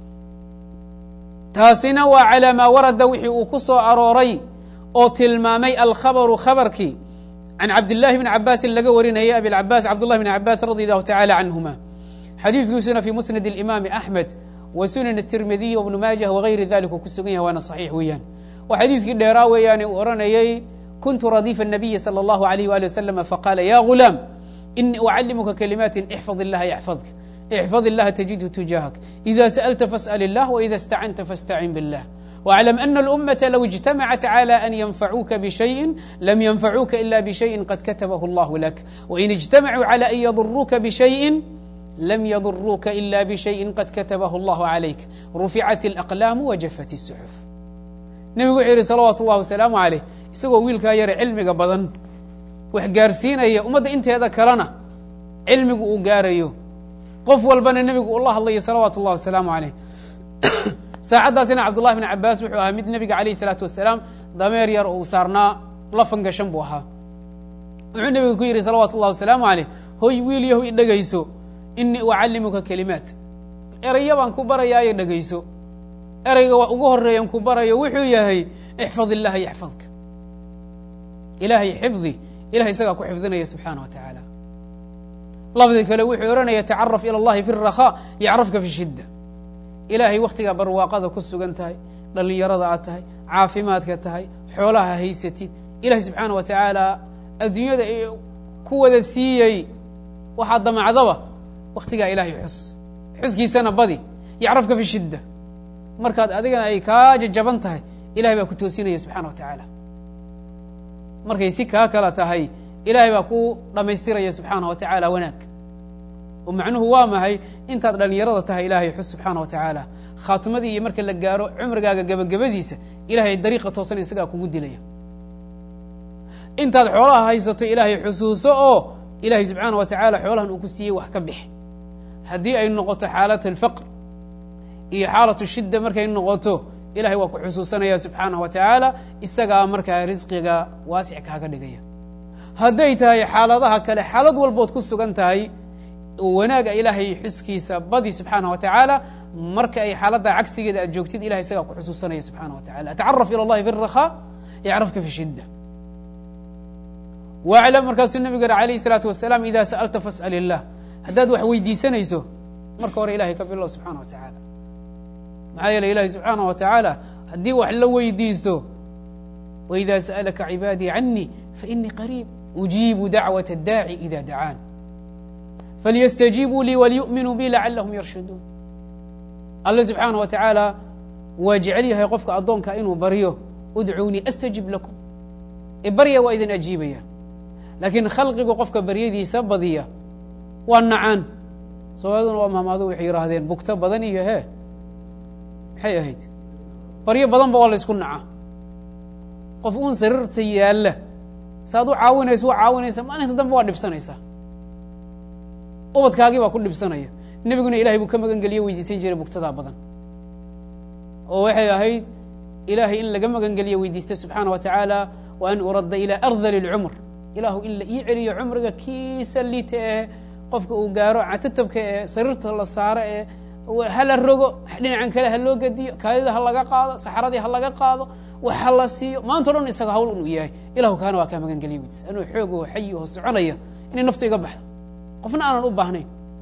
taasina waa calaa maa warada wixii uu ku soo arooray oo tilmaamay alkhabaru khabarkii can cabdillahi bni cabaasin laga warinayay abilcabaas cabdullahi bni cabaas radi allahu tacala canhuma xadiidkiisuna fii musnad اlimaami axmed wa sunan الtirmidiy wbnu maajah wagayri dalik uu ku sugan yahay waana صaxiix weeyaan waa xadiidkii dheeraa weeyaane uu oranayey kuntu radifa الnabiyi salى اllahu عalيh wali waslm faqala ya gulaam inii ucalimuka kalimaati ixfad illaha yaxfadka ixfad illaha tajidhu tujahak ida sأlta fasأl الlah وإida اstacanta faاstacin bالlah واعلم أن الأمة لو اجتمعت على أن ينفعوك بشيء لم ينفعوك إلا بشيء قد كتبه الله لك وإن اجتمعوا على أن يضروك بشيء لم يضروك إلا بشيء قد كتبه الله عليك رفعت الأقلام وجفت السحف نبgu وxuu yihi صلaوaت الlahi وسلام عليه isagoo wiilkaa yare cilmiga badan wax gaarsiinaya ummadda inteeda kalena cilmigu uu gaarayo qof walbana nebigu ula hadlayo salawaat الlahi وaسلام عليه saacaddaasina cabdullahi bn cabaas wuxuu ahaa mid nebiga alayh isalaatu wasalaam dameer yar uu saarnaa lafan gashan buu ahaa wuxuu nebiga ku yidhi salawaatu ullahi wasalaamu caleyh hoy wiil yahu i dhegayso inii ucallimuka kelimaat eraya baan ku barayaayo dhegayso ereyga waa ugu horeeyan ku barayo wuxuu yahay ixfad illaha yaxfadka ilaahay xifdi ilahay isagaa ku xifdinaya subxaana wa tacaala lafdi kale wuxuu odhanaya tacaraf ila allahi fi اrakhaa yacrafka fi shidda ilaahay wakhtigaa barwaaqada ku sugan tahay dhallinyarada aad tahay caafimaadka tahay xoolaha haysatid ilahay subxaana wa tacaala adduunyada ku wada siiyey waxaa damacdaba wakhtigaa ilaahay xus xuskiisana badi yacrafka fi shidda markaad adigana ay kaa jajaban tahay ilahay baa ku toosinaya subxana wa tacaala markay si kaa kala tahay ilahay baa ku dhammaystiraya subxaana wa tacaala wanaag oo macnuhu waa mahay intaad dhallinyarada tahay ilaahay xus subxaana wa tacaala khaatimadii iyo marka la gaaro cumrigaaga gebagabadiisa ilahay dariiqa toosan isagaa kugu dilaya intaad xoolaha haysato ilaahay xusuuso oo ilaahay subxaana wa tacaala xoolahan uu ku siiyey wax ka bix haddii ay noqoto xaalat alfaqr iyo xaalatu shidda markay noqoto ilahay waa ku xusuusanaya subxaanah wa tacaala isagaa markaa risqiga waasic kaaga dhigaya hadday tahay xaaladaha kale xaalad walbood ku sugan tahay wanaaga ilaahay xuskiisa badi subxaana wa tacaala marka ay xaaladda cagsigeeda aad joogtid ilahay isagaa ku xusuusanaya subxaana wa tacala tacaraf ila allahi fi rakhaa yacrafka fi shidda waclam markaasuu nebigu yihi alayh الsalaatu wasalaam ida sa'alta fas'al illah haddaad wax weydiisanayso marka hore ilahay ka bilow subxana wa tacaala maxaa yeele ilahi subxaana wa tacaala haddii wax la weydiisto waida sa'alaka cibaadii canii fainii qariib ujiibu dacwaة اdaaci ida dacaan falyastajiibuu lii waliyu'minuu bi lacalahum yarshuduun alle subxaana wa tacaala waa jecel yahay qofka addoonka inuu baryo udcuunii astajib lakum e barya waa idin ajiibaya laakiin khalqigu qofka baryadiisa badiya waa nacaan soomaaliduna waa mahmaado waxay yihaahdeen bugto badan iyo hee maxay ahayd baryo badanba waa la ysku naca qof uun sariirta yaalla saaad u caawinayso waa caawinaysa maalinta dambe waa dhibsanaysaa ubadkaagii baa ku dhibsanaya nebiguna ilahay buu ka magan geliyo weydiisan jiray bugtadaa badan oo waxay ahayd ilaahay in laga magan geliyo weydiista subxaana wa tacaala wa an uradda ilaa ardali اlcumr ilaahu in la ii celiyo cumriga kiisa liita ee qofka uu gaaro catatabka ee sariirta la saaro ee hala rogo dhinacan kale ha loo gediyo kaadida ha laga qaado saxradii ha laga qaado wax ha la siiyo maanta o dhan isaga hawl inuu yahay ilahu kaana waa kaa magan geliya weydiisa anuu xoog oo xayi oo soconaya inay naftu iga baxdo qofna aanan u baahnayn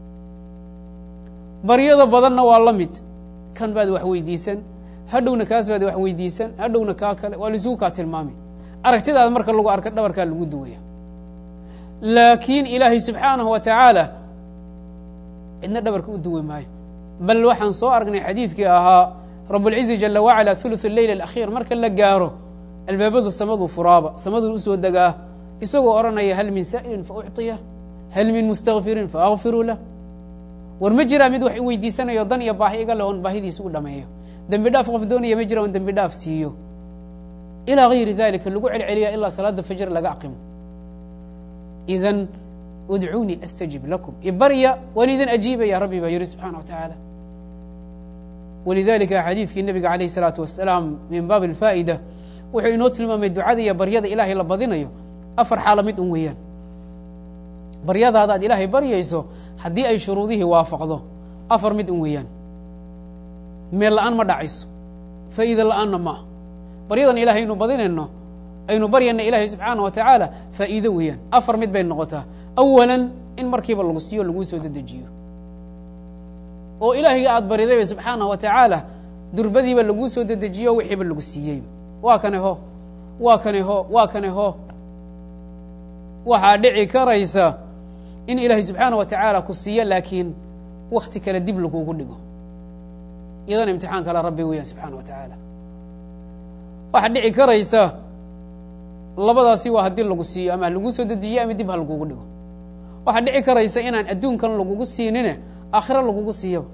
baryada badanna waa la mid kan baad wax weydiisan hadhowna kaas baad wax weydiisan hadhowna kaa kale waa laisugu kaa tilmaami aragtidaada marka lagu arka dhabarkaa lagu duwaya laakiin ilaahay subxaanahu wa tacaala cidna dhabarka u duwi maayo bal waxaan soo aragnay xadiidkii ahaa rabulcizi jala wacala thuluth leyl alakhiir marka la gaaro albaabadu samaduu furaaba samaduu usoo degaa isagoo odhanaya hal min saa'ilin fa ucطiyah hal min mustakfirin fa akfiru lah war ma jiraa mid wax weydiisanayo dan iyo baahi iga leh oon baahidiisa u dhameeyo dembi dhaaf qof doonaya ma jira oon dembi dhaaf siiyo ilaa gayri dalika lagu celceliya ilaa salaada fajr laga aqimo idan udcuunii astajib lakum ibarya waan idin ajiibaya rabbi baa yihi subxana wa tacaala walidalika xadiidkii nabiga alayh الsalaatu wasalaam min baab اlfaa'ida wuxuu inoo tilmaamay ducada iyo baryada ilaahay la badinayo afar xaalo mid un weeyaan baryadaada aad ilaahay baryayso haddii ay shuruudihii waafaqdo afar mid un weeyaan meel la-aan ma dhacayso faa'iida la-aanna ma ah baryadan ilahay aynu badinayno aynu baryayna ilaahay subxaana wa tacaala faa'iido weeyaan afar mid bay noqotaa awalan in markiiba lagu siiyo laguu soo dedejiyo oo ilaahayga aada baridayba subxaanah wa tacaala durbadiiba laguu soo dedejiyo wixiiba lagu siiyeyba waa kane ho waa kane ho waa kane ho waxaa dhici karaysa in ilaahay subxaana wa tacaala ku siiyo laakiin wakti kale dib lagugu dhigo iyadana imtixaan kale rabbi weeyaan subxaana wa tacaala waxaa dhici karaysa labadaasi waa haddii lagu siiyo ama lagu soo dedejiyo ama dib ha lagugu dhigo waxaa dhici karaysa inaan adduunkan lagugu siinine aakhiro lagugu siiyaba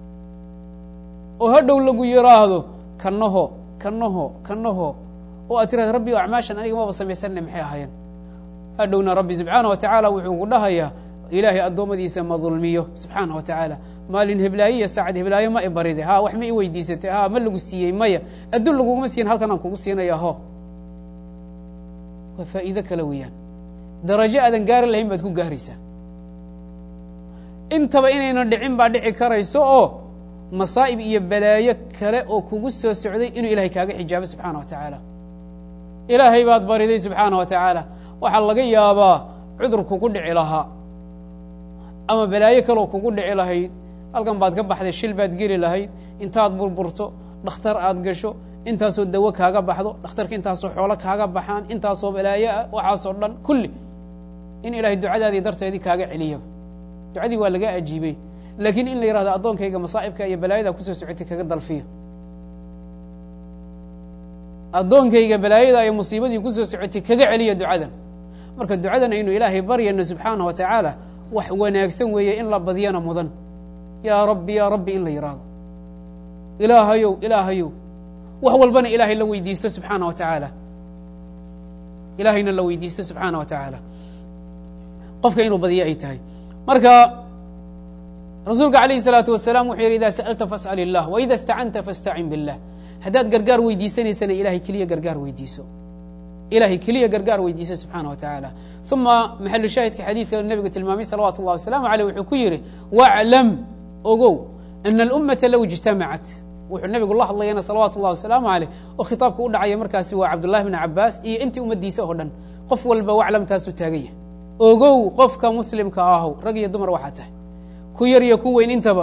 oo hadhow lagu yiraahdo kanaho kanaho kanaho oo aad tirahda rabbi o acmaashan aniga maba samaysanne maxay ahaayeen hadhowna rabbi subxaana wa tacaala wuxuu ku dhahayaa ilaahay addoommadiisa ma dulmiyo subxaana wa tacaala maalin heblaaye iyo saacad heblaayo ma i baride ha wax ma i weydiisatay ha ma lagu siiyey maya adduun laguguma siin halkan aan kugu siinaya ho waa faa'iido kale weeyaan darajo aadan gaari lahayn baad ku gaaraysaa intaba inayna dhicin baa dhici karayso oo masaa'ib iyo balaayo kale oo kugu soo socday inuu ilahay kaaga xijaabo subxaana wa tacaala ilaahay baad bariday subxaana wa tacaala waxaa laga yaabaa cudur kugu dhici lahaa ama balaayo kaloo kugu dhici lahayd halkan baad ka baxday shil baad geli lahayd intaad burburto dhakhtar aad gasho intaasoo dawo kaaga baxdo dhakhtarka intaasoo xoolo kaaga baxaan intaasoo balaayo ah waxaasoo dhan kulli in ilahay ducadaadii darteedii kaaga celiyaba ducadii waa laga ajiibay laakiin in la yihahdo addoonkayga masaa'ibka iyo balaayada kusoo socotay kaga dalfiya addoonkayga balaayada iyo musiibadii kusoo socotay kaga celiya ducadan marka ducadan aynu ilaahay baryano subxaana wa tacaala wax wanaagsan weeye in la badiyana mudan yaa rabbi yaa rabbi in la yihahdo ilaahayow ilaahayow wax walbana ilaahay la weydiisto subxaana wa tacaala ilaahayna la weydiisto subxaana wa tacaala qofka inuu badiyo ay tahay marka rasuulka alayh الsalaatu wasalaam wuxuu yihi ida sa'alta fasأl الlah waida اstacanta faاstacin biاllah haddaad gargaar weydiisanaysana ilahay keliya gargaar weydiiso ilahay keliya gargaar weydiiso subxaana wa tacaala uma maxalu shaahidka xadiidka nebigu tilmaamay salawatu اllah wasalaamu aleyh wuxuu ku yihi waclam ogow ana اlummata low اjtamacat wuxuu nebigu la hadlayana salawaatu اllah wasalaamu aleyh oo khitaabka u dhacaya markaasi waa cabdullahi bn cabaas iyo intii ummaddiisa oo dhan qof walba waclamtaasuu taaganya ogow qofka muslimka ahow rag iyo dumar waxaa tahay ku yar iyo ku weyn intaba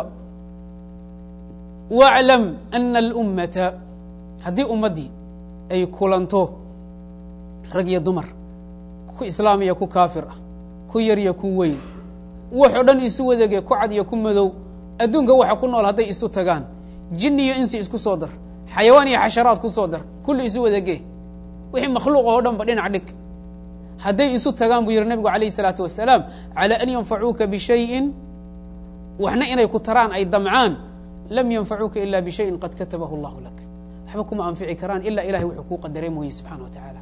waclam ana alummata haddii ummaddii ay kulanto rag iyo dumar ku islaam iyo ku kaafir ah ku yar iyo ku weyn waxoo dhan isu wadage ku cad iyo ku madow adduunka waxa ku nool hadday isu tagaan jin iyo insi isku soo dar xayawaan iyo xasharaad ku soo dar kulli isu wadage wixii makhluuq oo dhan ba dhinac dhig hadday isu tagaan buu yihi nabigu alayh الsalaatu wasalaam calى an yanfacuuka bishayin waxna inay ku taraan ay damcaan lam yanfacuuka ila bishayin qad katabahu اllahu lak waxba kuma anfici karaan ilaa ilahay wuxuu kuu qadaray mooye subxana wa tacaala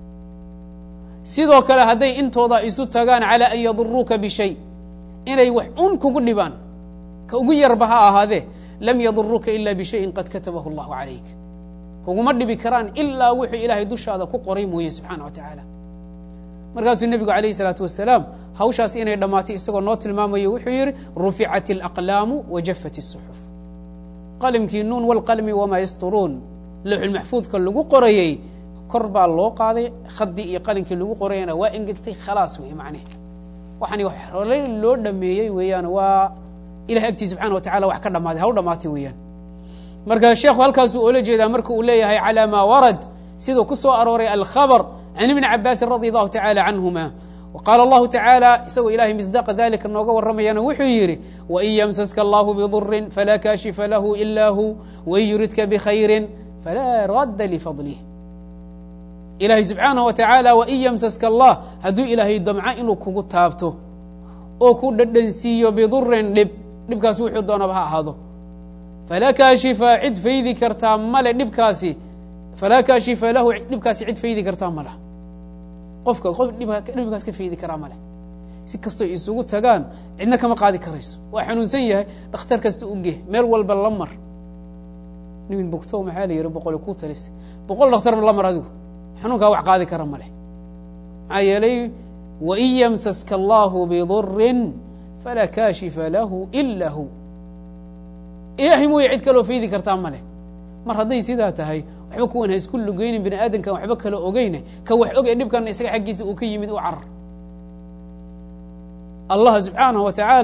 sidoo kale hadday intooda isu tagaan calى an yaduruuka bishay inay wax un kugu dhibaan ka ugu yarba ha ahaadee lam yaduruuka ila bishayin qad katabahu اllahu calayk kuguma dhibi karaan ilaa wuxuu ilaahay dushaada ku qoray mooye subxaana wa tacaala markaasuu nebigu alayh الsalaatu wasalaam hawshaas inay dhammaatay isagoo noo tilmaamayo wuxuu yihi ruficat اlaqlaamu wajafat الsuxuf qalimkii nuun wاlqalmi wamaa yasturuun lowxulmaxfuudka lagu qorayey kor baa loo qaaday khadii iyo qalinkii lagu qorayana waa engegtay khalaas wey macneh waxaan horey loo dhameeyey weeyaan waa ilahay agtii subxana wa tacala wax ka dhamaaday haw dhamaatay weeyaan marka sheekhu halkaasuu oola jeedaa marka uu leeyahay calى ma warad siduu ku soo arooray alkhabr can ibni cabaasin radi allahu tacala canhuma waqaala allahu tacaala isagoo ilahay misdaaqa dalika nooga warramayana wuxuu yidhi wain yamsaska allahu bidurin falaa kaashifa lahu ila hu wain yuridka bikhayrin falaa radda lifadlih ilahay subxaanaه wa tacaala wain yamsaska allah hadduu ilaahay damco inuu kugu taabto oo ku dhadhansiiyo bidurin dhib dhibkaasi wuxuu doonaba ha ahaado falaa kaashifa cid faydi kartaa male dhibkaasi falaa kaashifa lahu dhibkaasi cid faydi kartaa ma leh qofka qof dhibkaas ka faydi karaa ma leh si kastoo isugu tagaan cidna kama qaadi karayso waa xanuunsan yahay dhakhtar kasta u geh meel walba la mar nimin bogto maxaa la yihi boqol ku talis boqol dhakhtar la mar adigu xanuunkaa wax qaadi kara ma leh maxaa yeelay wain yamsaska allahu bidurin falaa kaashifa lahu ila hu ilaahay mooye cid kaloo faydi kartaa ma leh mar hadday sidaa tahay waxba kuwan ha isku lugeynin bini aadamkan waxba kala ogeyne ka wax og ee dhibkan isaga xaggiisa uu ka yimid u carar allah subxaanaه wa tacaala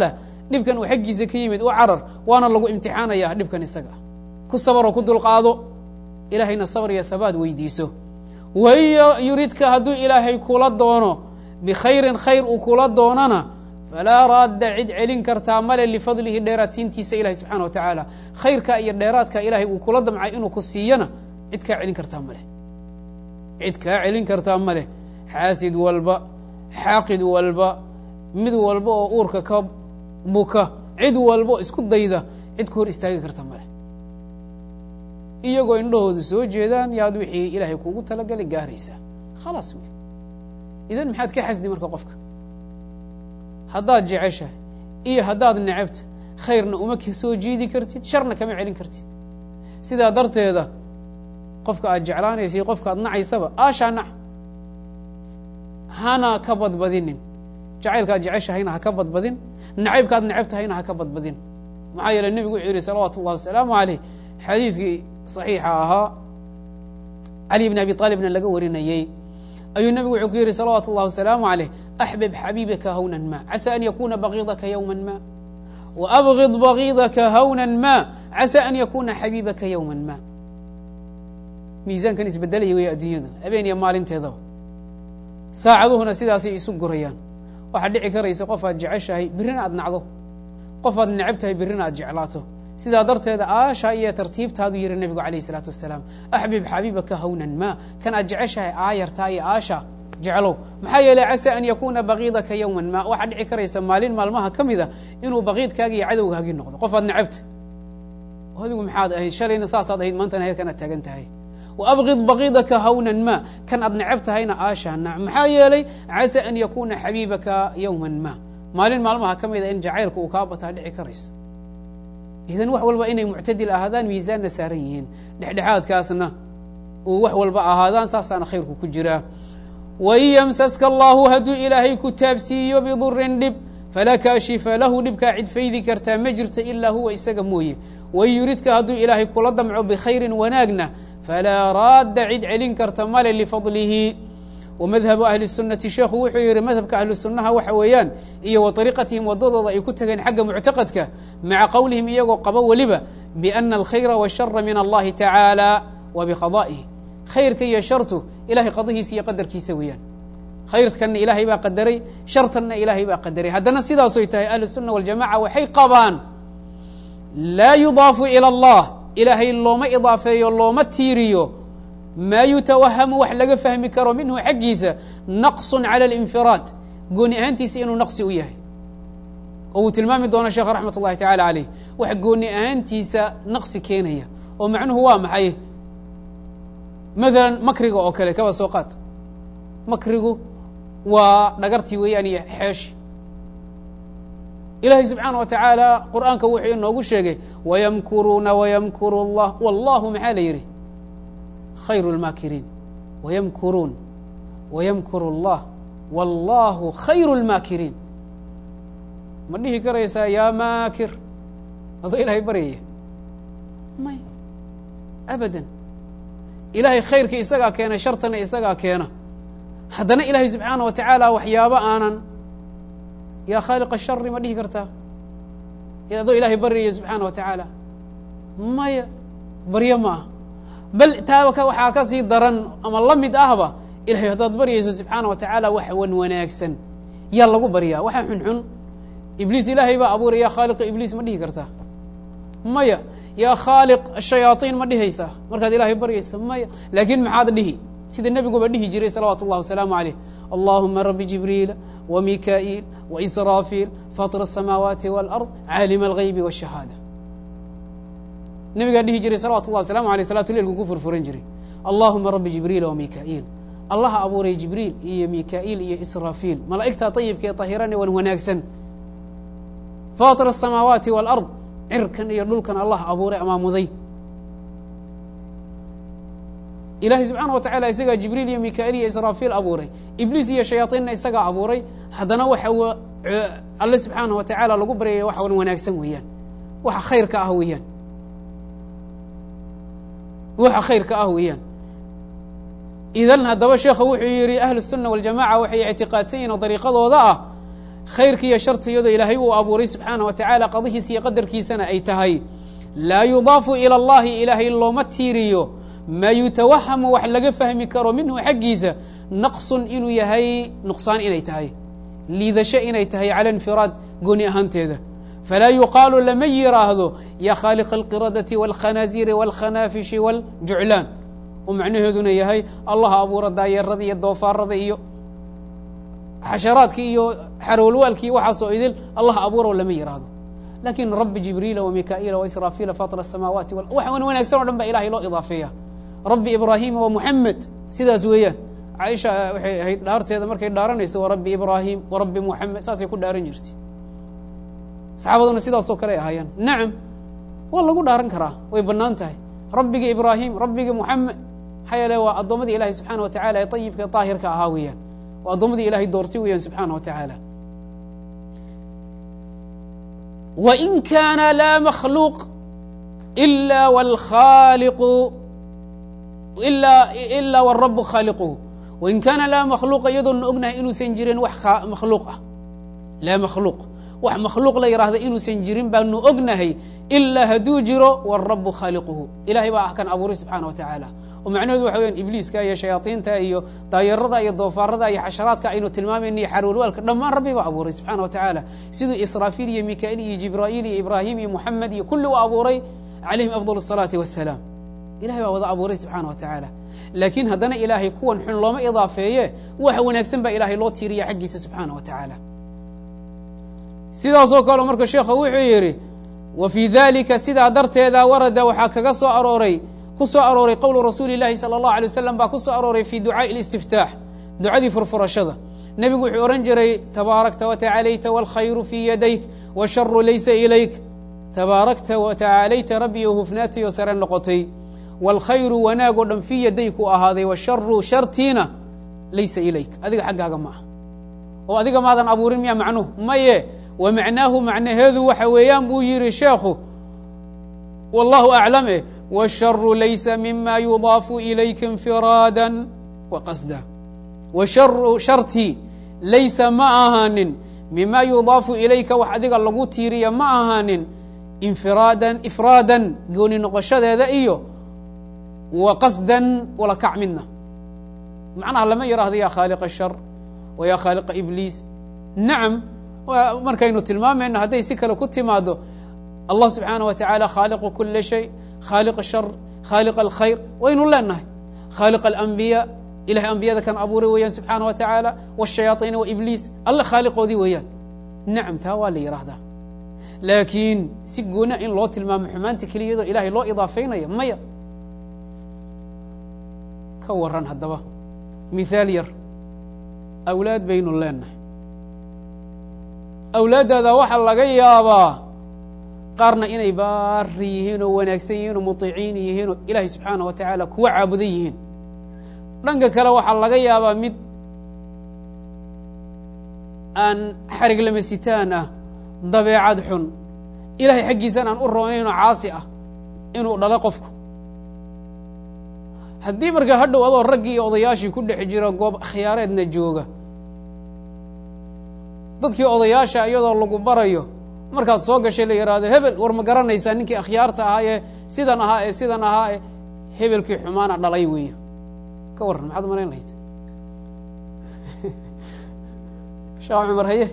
dhibkan uu xaggiisa ka yimid u carar waana lagu imtixaanaya dhibkan isaga ah ku sabaroo ku dulqaado ilaahayna sabr iyo habaad weydiiso waiyo yuridka hadduu ilaahay kula doono bikhayrin khayr uu kula doonana falaa raadda cid celin kartaa male lifadlihi dheeraadsiintiisa ilahi subxana wa tacaala khayrka iyo dheeraadka ilaahay uu kula damcay inuu ku siiyana cid kaa celin kartaa maleh cid kaa celin kartaa maleh xaasid walba xaaqid walba mid walba oo uurka ka buka cid walba oo isku dayda cid ka hor istaagi karta maleh iyagoo indhahooda soo jeedaan yaad wixii ilaahay kuugu talagalay gaaraysaa khalaas wey idan maxaad ka xasdi marka qofka haddaad jeceshahay iyo haddaad necabta khayrna uma soo jiidi kartid sharna kama celin kartid sidaa darteeda qofka aad jeclaanaysa iyo qofka aad nacaysaba aashaa nac hana ka badbadinin jacaylkaad jeceshahayna ha ka badbadin nacaybkaad necabtahayna ha ka badbadin maxaa yeele nebigu wuxuu yihi salawaatu ullahi wasalaamu caleyh xadiidkii saxiixa ahaa cali bn abi aalibna laga warinayey ayuu nebigu wuxuu ku yihi salawaatu اllah wasalaamu عaleyh axbib xabiibaka hawna ma casى an yakuna bagiidaka ywma ma وabغid bagiidaka hawna ma casى an yakuna xabiibaka ywma ma miisaankan isbedelaya wey adduunyadu habeen iyo maalinteedaba saacaduhuna sidaasay isu gurayaan waxaad dhici karaysa qof aad jeceshahay birrina aad nacdo qof aad necab tahay birrina aad jeclaato sidaa darteeda aasha iyo tartiibtaadu yihi nebigu alayh الsalaatu wasalaam axbib xabiibaka hawnan ma kan aad jeceshahay aayartaa iyo aasha jeclow maxaa yeeley casى an yakuna bagiidaka ywma ma waxaad dhici karaysa maalin maalmaha ka mida inuu bagiidkaagi iyo cadowgaagii noqdo qof aad necabta adigu maxaad ahayd shalayna saasaad ahayd maantana heerkan aad taagan tahay وabغid bagiidaka hawnan ma kan aad necab tahayna aasha nac maxaa yeelay casى an yakuna xabiibaka ywma ma maalin maalmaha ka mida in jacaylka uu kaa bataa dhici karaysa idan wax walba inay muctadil ahaadaan miisaanna saaran yihiin dhexdhexaadkaasna uu wax walba ahaadaan saasaana khayrku ku jiraa wain ymsaska allahu hadduu ilaahay ku taabsiiyo bidurin dhib falaa kaashifa lahu dhibkaa cid faydi kartaa ma jirto ilaa huwa isaga mooye wain yuridka hadduu ilaahay kula damco bikhayrin wanaagna falaa raadda cid celin karta male lifadlihi wmadhabu ahli الsunati sheekhu wuxuu yihi madhabka ahlu sunaha waxa weeyaan iyo wa ariiqatihim wadadooda ay ku tageen xagga muctaqadka maca qowlihim iyagoo qabo weliba biana alkhayra washara min allahi tacaala wa biqada'ihi khayrka iyo shartu ilahay qadahiisa iyo qadarkiisa weeyaan khayrkanna ilaahay baa qadaray shartanna ilaahay baa qadaray haddana sidaasoy tahay ahlu الsuna waljamaca waxay qabaan laa yudaafu ilى اllah ilaahay looma idaafeeyo looma tiiriyo maa yutawahamu wax laga fahmi karo minhu xaggiisa naqsu calى اlinfiraad gooni ahaantiisa inuu naqsi u yahay oo uu tilmaami doono sheekh raxmat اllahi tacala aleyh wax gooni ahaantiisa naqsi keenaya oo macnuhu waa maxay maala makriga oo kale kaba soo qaad makrigu waa dhagartii weeyaan iyo xeeshi ilahay subxaana wa tacaala qur'aanka wuxuu inoogu sheegay wayamkuruuna wayamkuru اllah wallahu maxaa la yidhi khayr اlmaakiriin wayamkuruun wayamkuru اllah wallahu khayru اlmaakiriin ma dhihi karaysaa yaa maakir adoo ilahay baryaya may abadan ilahay khayrka isagaa keena shartana isagaa keena haddana ilaahay subxaana wa tacaala waxyaabo aanan yaa khaaliq ashari ma dhihi kartaa adoo ilaahay baryaya subxaana wa tacaala maya baryo ma ah bal taa waxaa ka sii daran ama la mid ahba ilahay haddaad baryayso subxaana wa tacaala wax wan wanaagsan yaa lagu baryaa waxa xunxun ibliis ilaahay baa abuuray yaa khaaliqa ibliis ma dhihi kartaa maya yaa khaaliq shayaaiin ma dhihaysaa markaad ilaahay baryaysa maya laakiin maxaad dhihi sida nebiguba dhihi jiray salawaatu اllah wasalaamu عaleyh allahuma rabi jibriila wmikaa'iil waisraafiil faطir الsamaawaati wاlأrض caalima اlغaybi wالshahaada nebigaa dhihi jiray salawatu llah waslamu aleyh salatu leilku ku furfuran jiray allahuma rabi jibriila wmikaa'iil allaha abuuray jibriil iyo mikaa'iil iyo israafiil malaa'igta ayibka ee tahirane wan wanaagsan faطir الsamaawaati wاlأrض cirkan iyo dhulkan allah abuuray amaamuday ilahay subxaana wa tacala isagaa jibriil iyo mikaa'iil iyo israafiil abuuray ibliis iyo shayaaiinna isagaa abuuray haddana waxa alle subxaana wa tacaala lagu baryaya waxa wan wanaagsan weeyaan waxa khayrka ah weeyaan waxa khayrka ah weeyaan idan haddaba sheekha wuxuu yihi ahlu الsuna waljamaca waxay ictiqaadsan yihin oo dariiqadooda ah khayrka iyo sharta iyadoo ilaahay uu abuuray subxaana wa tacaala qadihiisa iyo qadarkiisana ay tahay laa yudaafu ila allahi ilaahay looma tiiriyo maa yutawahamu wax laga fahmi karo minhu xaggiisa naqsun inuu yahay nuqsaan inay tahay liidasho inay tahay cala infiraad gooni ahaanteeda falaa yuqaalu lama yiraahdo ya khaaliqa alqiradati wاlkhanaasiiri wاlkhanaafishi wاljuclaan oo macnaheeduna yahay allah abuura daayeerada iyo doofaarada iyo xasharaadki iyo xarowlwaalki waxaasoo idil allah abuuro lama yiraahdo lakin rabi jibriila wamikaa'iila waisraafiila faطir الsamaawaati wax wanaagsan o dhan ba ilahay loo idaafeeya rabi ibraahima wa muxamed sidaas weeyaan caaisha waxay ahayd dhaarteeda markay dhaaranayso wa rabbi ibraahim wa rabbi muxamed saasay ku dhaaran jirtay saxaabaduna sidaasoo kale ay ahaayeen nacam waa lagu dhaaran karaa way bannaan tahay rabbiga ibraahim rabbiga muxamed maxaa yeele waa addoommadii ilahay subxaana wa tacala ee ayibka e daahirka ahaa weeyaan waa addoommadii ilahay doortay weeyaan subxaana wa tacaala wain kaana laa makhluuq ila wlkhaaliqu ila ila warabu khaaliquhu wain kaana laa makhluuqa iyadoona ognahay inuusan jirin wax makhluuq ah laa makhluuq wax makhluuq la yidhaahda inuusan jirin baanu ognahay ilaa hadduu jiro warabu khaaliquhu ilahay baa ah kan abuuray subxaana wa tacaala oo macnaheedu waxa weyaan ibliiska iyo shayaaiinta iyo daayarada iyo doofaarada iyo xasharaadka aynu tilmaamayna iyo xarwalwaalka dhammaan rabbi baa abuuray subxana wa tacaala siduu israafiil iyo mikaa'iil iyo jibraa'iil iyo ibraahim iyo muxamed iyo kulli u abuuray calayhim afdal الsalaati wasalaam ilahay baa wada abuuray subxaana wa tacaala laakiin haddana ilaahay kuwan xun looma idaafeeye wax wanaagsan baa ilaahay loo tiiriya xaggiisa subxaana wa tacaala sidaasoo kale marka sheekhu wuxuu yidhi wa fii dalika sidaa darteeda warada waxaa kaga soo arooray ku soo arooray qowlu rasuuli اlahi salى اllahu alay wasalam baa ku soo arooray fi ducaaءi اlistiftaax ducadii furfurashada nebigu wuxuu odhan jiray tabaarakta watacaalayta wاlkhayru fii yadayk wاsharu laysa ilayk tabaarakta watacaalayta rabbiyo hufnaatayoo sare noqotay wاlkhayru wanaag oo dhan fii yadayku ahaaday washaru shartiina laysa ilayk adiga xaggaaga ma ah oo adiga maadan abuurin miya macnuhu maye wa macnaahu macnaheedu waxa weeyaan buu yihi sheekhu wallahu aclam eh wاsharu laysa mima yudaafu ilayka infiraada wa qasda washaru shartii laysa ma ahaanin mima yudaafu ilayka wax adiga lagu tiiriya ma ahaanin infiraadan ifraadan gooni noqoshadeeda iyo wa qasdan wala kac midna macnaha lama yidhaahdo ya khaaliqa shar wa ya khaaliqa ibliis nacam markaynu tilmaamayno hadday si kale ku timaado allah subxaana wa tacaala khaaliqu kula shay khaaliq shar khaaliq alkhayr waynu leenahay khaaliq alambiya ilahay ambiyada kan abuuray weeyaan subxaana wa tacaala wاshayaaiina wa ibliis alle khaaliqoodii weeyaan nacam taa waa la yidhaahdaa laakiin si goona in loo tilmaamo xumaanta keliya iyadoo ilahay loo idaafeynaya maya ka waran haddaba mithaal yar awlaad baynu leenahay awlaaddaada waxaa laga yaabaa qaarna inay baari yihiin oo wanaagsan yihiin oo muطiciin yihiin oo ilaahay subxaana wa tacaala kuwa caabudan yihiin dhanka kale waxaa laga yaabaa mid aan xarig lamasitaan ah dabeecad xun ilahay xaggiisan aan u roonaynoo caasi ah inuu dhalo qofku haddii markaa hadhow adoo raggii iyo odayaashii ku dhex jira goob khiyaareedna jooga dadkii odayaasha iyadoo lagu barayo markaad soo gashay la yidhaahdo hebel war ma garanaysaa ninkii akhyaarta ahaa ee sidan ahaa ee sidan ahaa ee hebelkii xumaana dhalay weeyo ka warran maxaad umalayn lahayd shaah cumar haye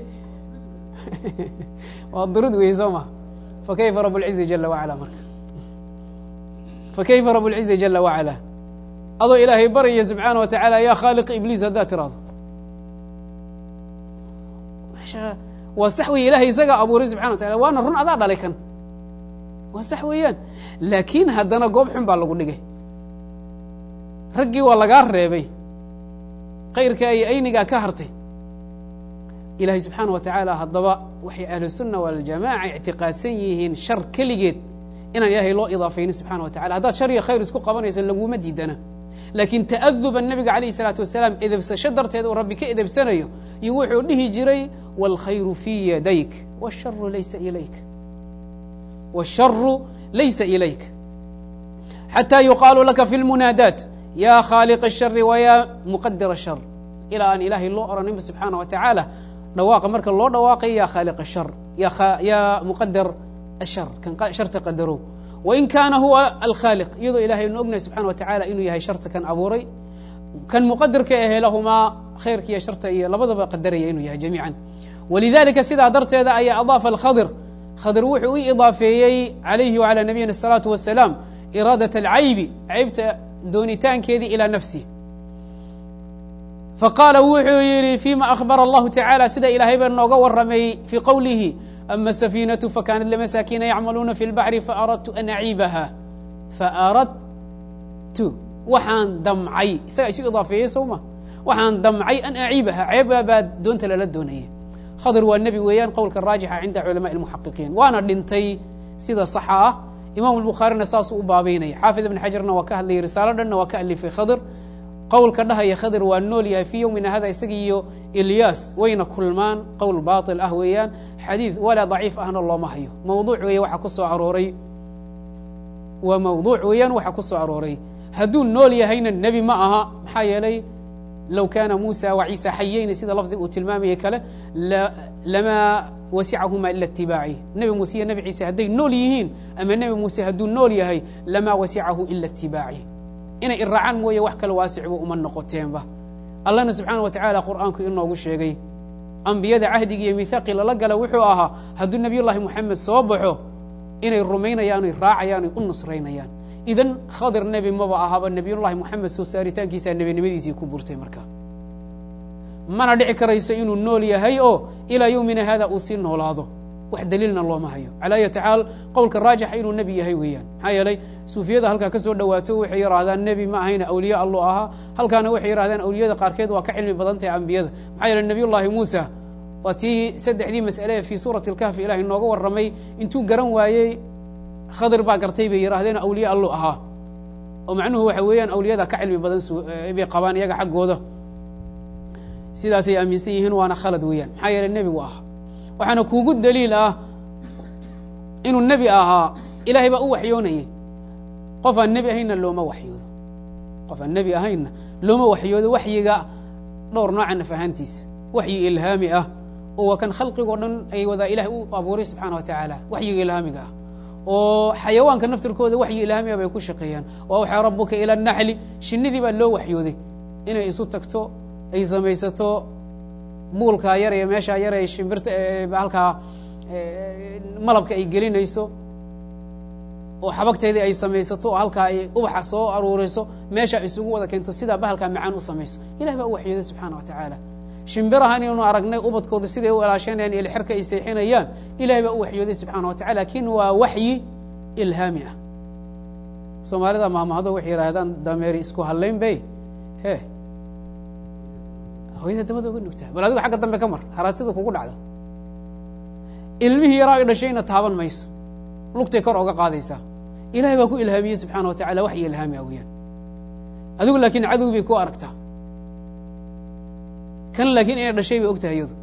waa durud wey soo ma fa kayfa rab اlcizi jala wacala marka fa kayfa rab اlcizi jala wacala adoo ilaahay baraya subxaana wa tacaala yaa khaaliq ibliis haddaad tiraado waa sax wey ilahay isagaa abuuray subxana wa tacala waana run adaa dhalay kan waa sax weeyaan laakiin haddana goob xun baa lagu dhigay raggii waa lagaa reebay kayrkaa iyo aynigaa ka hartay ilaahay subxaana wa tacaala haddaba waxay ahlusunna waljamaaca ictiqaadsan yihiin shar keligeed inaan ilaahay loo idaafaynin subxana wa tacala haddaad shar iyo khayr isku qabanayso laguma diidana laakiin ta'aduba nabiga calayh isalaatu wasalaam edebsasho darteed uu rabbi ka edebsanayo iyo wuxuu dhihi jiray wاlkhayru fii yadayk wاsharu laysa ilayk wاsharu laysa ilayk xatى yuqaalu laka fi اlmunaadaat ya khaaliq الshari waya muqadira الshar ilaa aan ilaahay loo oraninba subxaana wa tacaala dhawaaqa marka loo dhawaaqay yaa khaaliq ashar yaa muqadar ashar kan sharta qadarow wain kaana huwa alkhaaliq iyadoo ilahay nu ognahay subxana wa tacala inuu yahay sharta kan abuuray kan muqadarka ahe lahumaa khayrka iyo sharta iyo labadaba qadaraya inuu yahay jamiican walidalika sidaa darteeda ayaa adaafa alkhadir khadir wuxuu u idaafeeyey calayhi wacalى nabiyina الsalaatu wasalaam iraadat alcaybi caybta doonitaankeedii ilaa nafsih faqaala wuxuu yidhi fima akhbara allahu tacala sida ilaahay baa nooga waramay fii qowlihi ama safiinatu fakanat lmasaakiina yacmaluuna fi lbaxri faaradtu an aciibaha faaradtu waxaan damcay isagaa isu idaafeeyey sowma waxaan damcay an aciibaha ceeba baa doonta lala doonaya khadir waa nebi weeyaan qowlka raajixa cinda culamaءi اlmuxaqiqiin waana dhintay sida saxa ah imam اlbukhaarina saasuu u baabeynaya xaafid ibn xajarna waa ka hadlayay risaalo dhanna waa ka alifay khadir qowlka dhahaya khadir waa nool yahay fii yowmina hada isaga iyo ilyaas wayna kulmaan qowl baaطil ah weeyaan xadiid walaa daciif ahna looma hayo mawduuc weeye waxa ku soo arooray waa mawduuc weeyaan waxa ku soo arooray hadduu nool yahayna nebi ma aha maxaa yeelay low kaana muusa wa ciisa xayeyni sida lafdiga uu tilmaamayay kale lamaa wasicahuma ila itibaaci nebi muuse iyo nebi ciise hadday nool yihiin ama nebi muuse hadduu nool yahay lamaa wasicahu ila itibaaci inay iraacaan mooye wax kale waasicba uma noqoteenba allahna subxaana wa tacaala qur'aanku inoogu sheegay ambiyada cahdiga iyo mihaaqii lala gala wuxuu ahaa hadduu nebiy llahi moxamed soo baxo inay rumaynayaan oy raacayaan oy u nusraynayaan idan khadir nebi maba ahaba nebiyullahi moxamed soo saaritaankiisaa nebinimadiisii ku burtay marka mana dhici karayso inuu nool yahay oo ilaa yowmina hada uu sii noolaado wax daliilna looma hayo calaa ayati xaal qowlka raajixa inuu nebi yahay weeyaan maxaa yeelay suufiyada halkaa ka soo dhowaato waxay yidhahdaan nebi ma ahayna awliya allo ahaa halkaana waxay yidhahdaan awliyada qaarkeed waa ka cilmi badan tahay ambiyada maxaa yeeley nebiyullahi muusa waa tii saddexdii mas'ale fii suurati alkahfi ilahay nooga warramay intuu garan waayey khadir baa gartay bay yidhahdeen awliya allo ahaa oo macnuhu waxa weeyaan awliyada ka cilmi badan bay qabaan iyaga xaggooda sidaasay aaminsan yihiin waana khalad weeyaan maxaa yeeley nebigu ahaa waxaana kuugu daliil ah inuu nebi ahaa ilaahay baa u waxyoonayay qof aan nebi ahaynna looma waxyoodo qof aan nebi ahaynna looma waxyoodo waxyiga dhowr nooca naf ahaantiisa waxyi ilhaami ah oo waa kan khalqigoo dhan ay wadaa ilahay u abuuray subxaana wa tacaala waxyiga ilhaamiga ah oo xayawaanka naftirkooda waxyi ilhaamiga bay ku shaqeeyaan wa awxaa rabuka ila naxli shinnidii baa loo waxyooday inay isu tagto ay samaysato buulkaa yar ee meeshaa yar ee shimbirta halkaa malabka ay gelinayso oo xabagteedii ay samaysato oo halkaa ay ubaxa soo aruuriso meesha isugu wada keento sidaa bahalkaa macaan u samayso ilahi baa u waxyooday subxaana wa tacaala shimbirahan inaynu aragnay ubadkooda siday u ilaashanayaan ilxirka ay seexinayaan ilahay baa u waxyooday subxana wa tacala lakin waa waxyi ilhaami ah soomaalida maamahado waxay yidhaahdaan dameeri isku hallayn bay he hooyada dabada uga nugtaa bal adigo xagga dambe ka mar haraatida kugu dhacda ilmihii yaraa ay dhashayna taaban mayso lugtay kor oga qaadaysaa ilahay baa ku ilhaamiyey subxaana wa tacala waxyi ilhaami ah weyaan adigu laakiin cadow bay ku aragtaa kan laakiin inay dhashay bay og tahay iyadu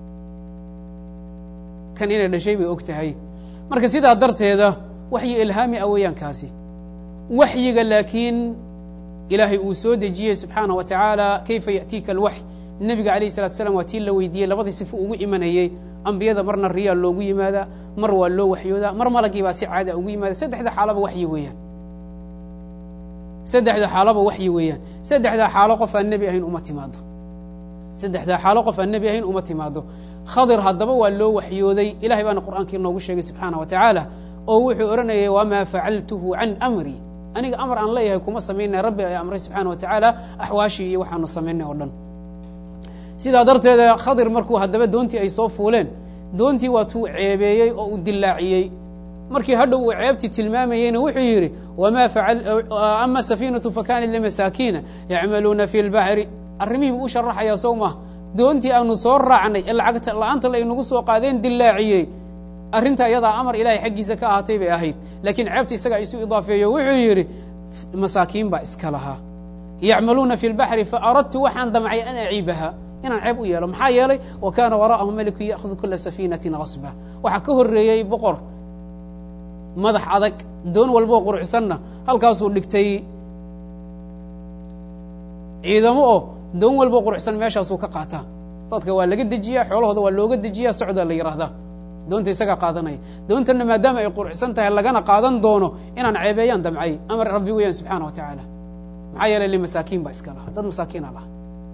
kan inay dhashay bay og tahay marka sidaa darteeda waxyi ilhaami ah weeyaan kaasi waxyiga laakiin ilaahay uu soo dejiyey subxaana wa tacaala kayfa ya'tiika alwaxy nebiga alayh salatu slam waa tii la weydiiyey labadii sifo ugu imanayey ambiyada marna riyaa loogu yimaadaa mar waa loo waxyoodaa mar malagii baa si caada ugu yimaada saddexda xaalaba waxyi weeyaan saddexda xaalaba waxyi weeyaan saddexdaa xaalo qof aan nebi ahayn uma timaado saddexdaa xaalo qof aan nebi ahayn uma timaado khadir haddaba waa loo waxyooday ilahay baana qur'aankii noogu sheegay subxaana wa tacaala oo wuxuu odhanayay wamaa facaltuhu can amri aniga amar aan leeyahay kuma samaynay rabbi ay amray subxaana wa tacaala axwaashii iyo waxaanu samaynay oo dhan sidaa darteeda khadir markuu haddaba doontii ay soo fuuleen doontii waa tuu ceebeeyey oo uu dilaaciyey markii hadhow uu ceebtii tilmaamayeyna wuxuu yidhi ama safiinatu fakanat limasaakiina yacmaluuna fi lbaxri arrimihii buu u sharaxayaa sow maha doontii aanu soo raacnay ee lacagta la-aanta laynagu soo qaadeen dilaaciyey arrinta iyadaa amar ilahay xaggiisa ka ahaatay bay ahayd laakiin ceebta isagaa isu idaafeeyo wuxuu yidhi masaakiin baa iska lahaa yacmaluuna fi lbaxri faaradtu waxaan damcay an aciibaha inaan ceeb u yeelo maxaa yeelay wa kaana waraa'ahu meliku ya'hudu kula safiinatin hasba waxaa ka horreeyey boqor madax adag doon walboo qurucsanna halkaasuu dhigtay ciidamo oo doon walboo qurucsan meeshaasuu ka qaataa dadka waa laga dejiyaa xoolahooda waa looga dejiyaa socdaa la yidhaahdaa doonta isagaa qaadanaya doontana maadaama ay qurxsan tahay lagana qaadan doono inaan ceebeeyaan damcay amar rabbi weeyaan subxaana wa tacaala maxaa yeelay limasaakiin baa iska laha dad masaakiina laha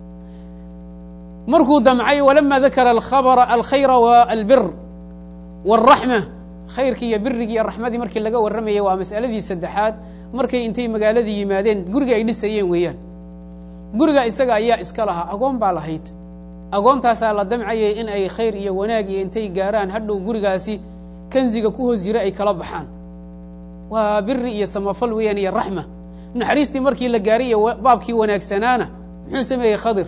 markuu damcay walama dakara alkhabra alkhayra walbir wاlraxma khayrkii iyo birigii iyo raxmadii markii laga warramayay waa mas'aladii saddexaad markay intay magaaladii yimaadeen guriga ay dhisayeen weeyaan guriga isaga ayaa iska lahaa agoon baa lahayd agoontaasaa la damcayay in ay khayr iyo wanaag iyo intay gaaraan hadhow gurigaasi kanziga ku hoos jira ay kala baxaan waa biri iyo samafal weeyaan iyo raxma naxariistii markii la gaaray iyo baabkii wanaagsanaana muxuu sameeyey khadir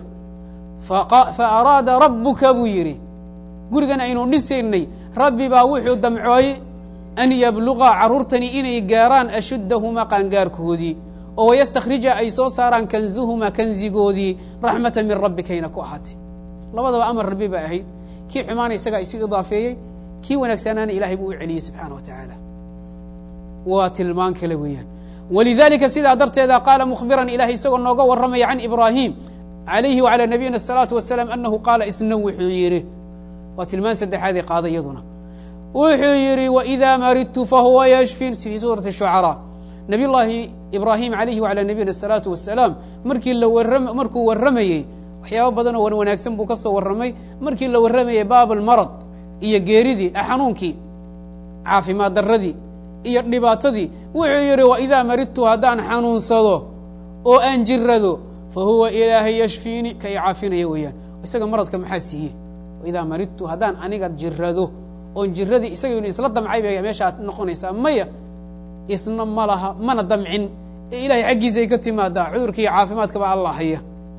fa araada rabbuka buu yidhi gurigan aynu dhisaynay rabbi baa wuxuu damcooy an yabluqa carruurtani inay gaaraan ashuddahumaa qaangaarkoodii oo wayastakhrija ay soo saaraan kanzuhumaa kanzigoodii raxmata min rabbikayna ku ahaatay labadaba amar rabbi ba ahayd kii xumaana isagaa isu idaafeeyey kii wanaagsanaana ilahay buu u celiyey subxaana wa tacaala waa tilmaan kale weeyaan walidalika sidaa darteeda qaala mukhbiran ilahay isagoo nooga warramaya can ibraahim alayhi wacalى nabiyina الsalaatu wasalaam anahu qaala isna wuxuu yidhi waa tilmaan saddexaadee qaada iyaduna wuxuu yidhi wإida maridtu fahuwa yashfin fi suurati shucaraa nabiy llaahi ibraahim alayhi wacalى nabiyina الsalaatu wasalaam markii la warra markuu warramayey waxyaaba badan oo wan wanaagsan buu ka soo warramay markii la warramayey baab اlmarad iyo geeridii xanuunkii caafimaad daradii iyo dhibaatadii wuxuu yidhi waidaa maridtu haddaan xanuunsado oo aan jirado fahuwa ilaahay yashfiini ka i caafinaya weeyaan isaga maradka maxaa siiye waidaa maridtu haddaan aniga jirado oon jiradii isaga inu isla damcay bay meeshaad noqonaysaa maya isna ma laha mana damcin ee ilahay xaggiisay ka timaadaa cudurkiiyo caafimaadkaba allah haya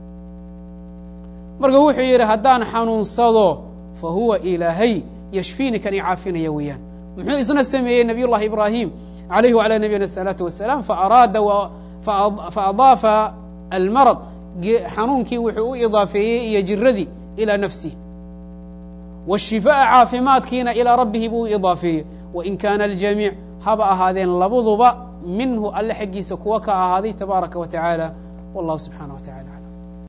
marka wuxuu yidhi haddaan xanuunsado fa huwa ilaahay yashfiini kan i caafinaya weeyaan muxuu isna sameeyey nabiy llahi ibraahim alayhi wعalى nabiyina الsalaatu wasalaam faaraada faadaafa almarad xanuunkii wuxuu u idaafeeyey iyo jiradii ilى nafsih wالshifaaءa caafimaadkiina ilىa rabbihi buu u idaafeeyey wain kaana aljamiic haba ahaadeen labaduba minhu alle xaggiisa kuwa ka ahaaday tabaaraka wa taعaalى wallah subxanaه wa taعala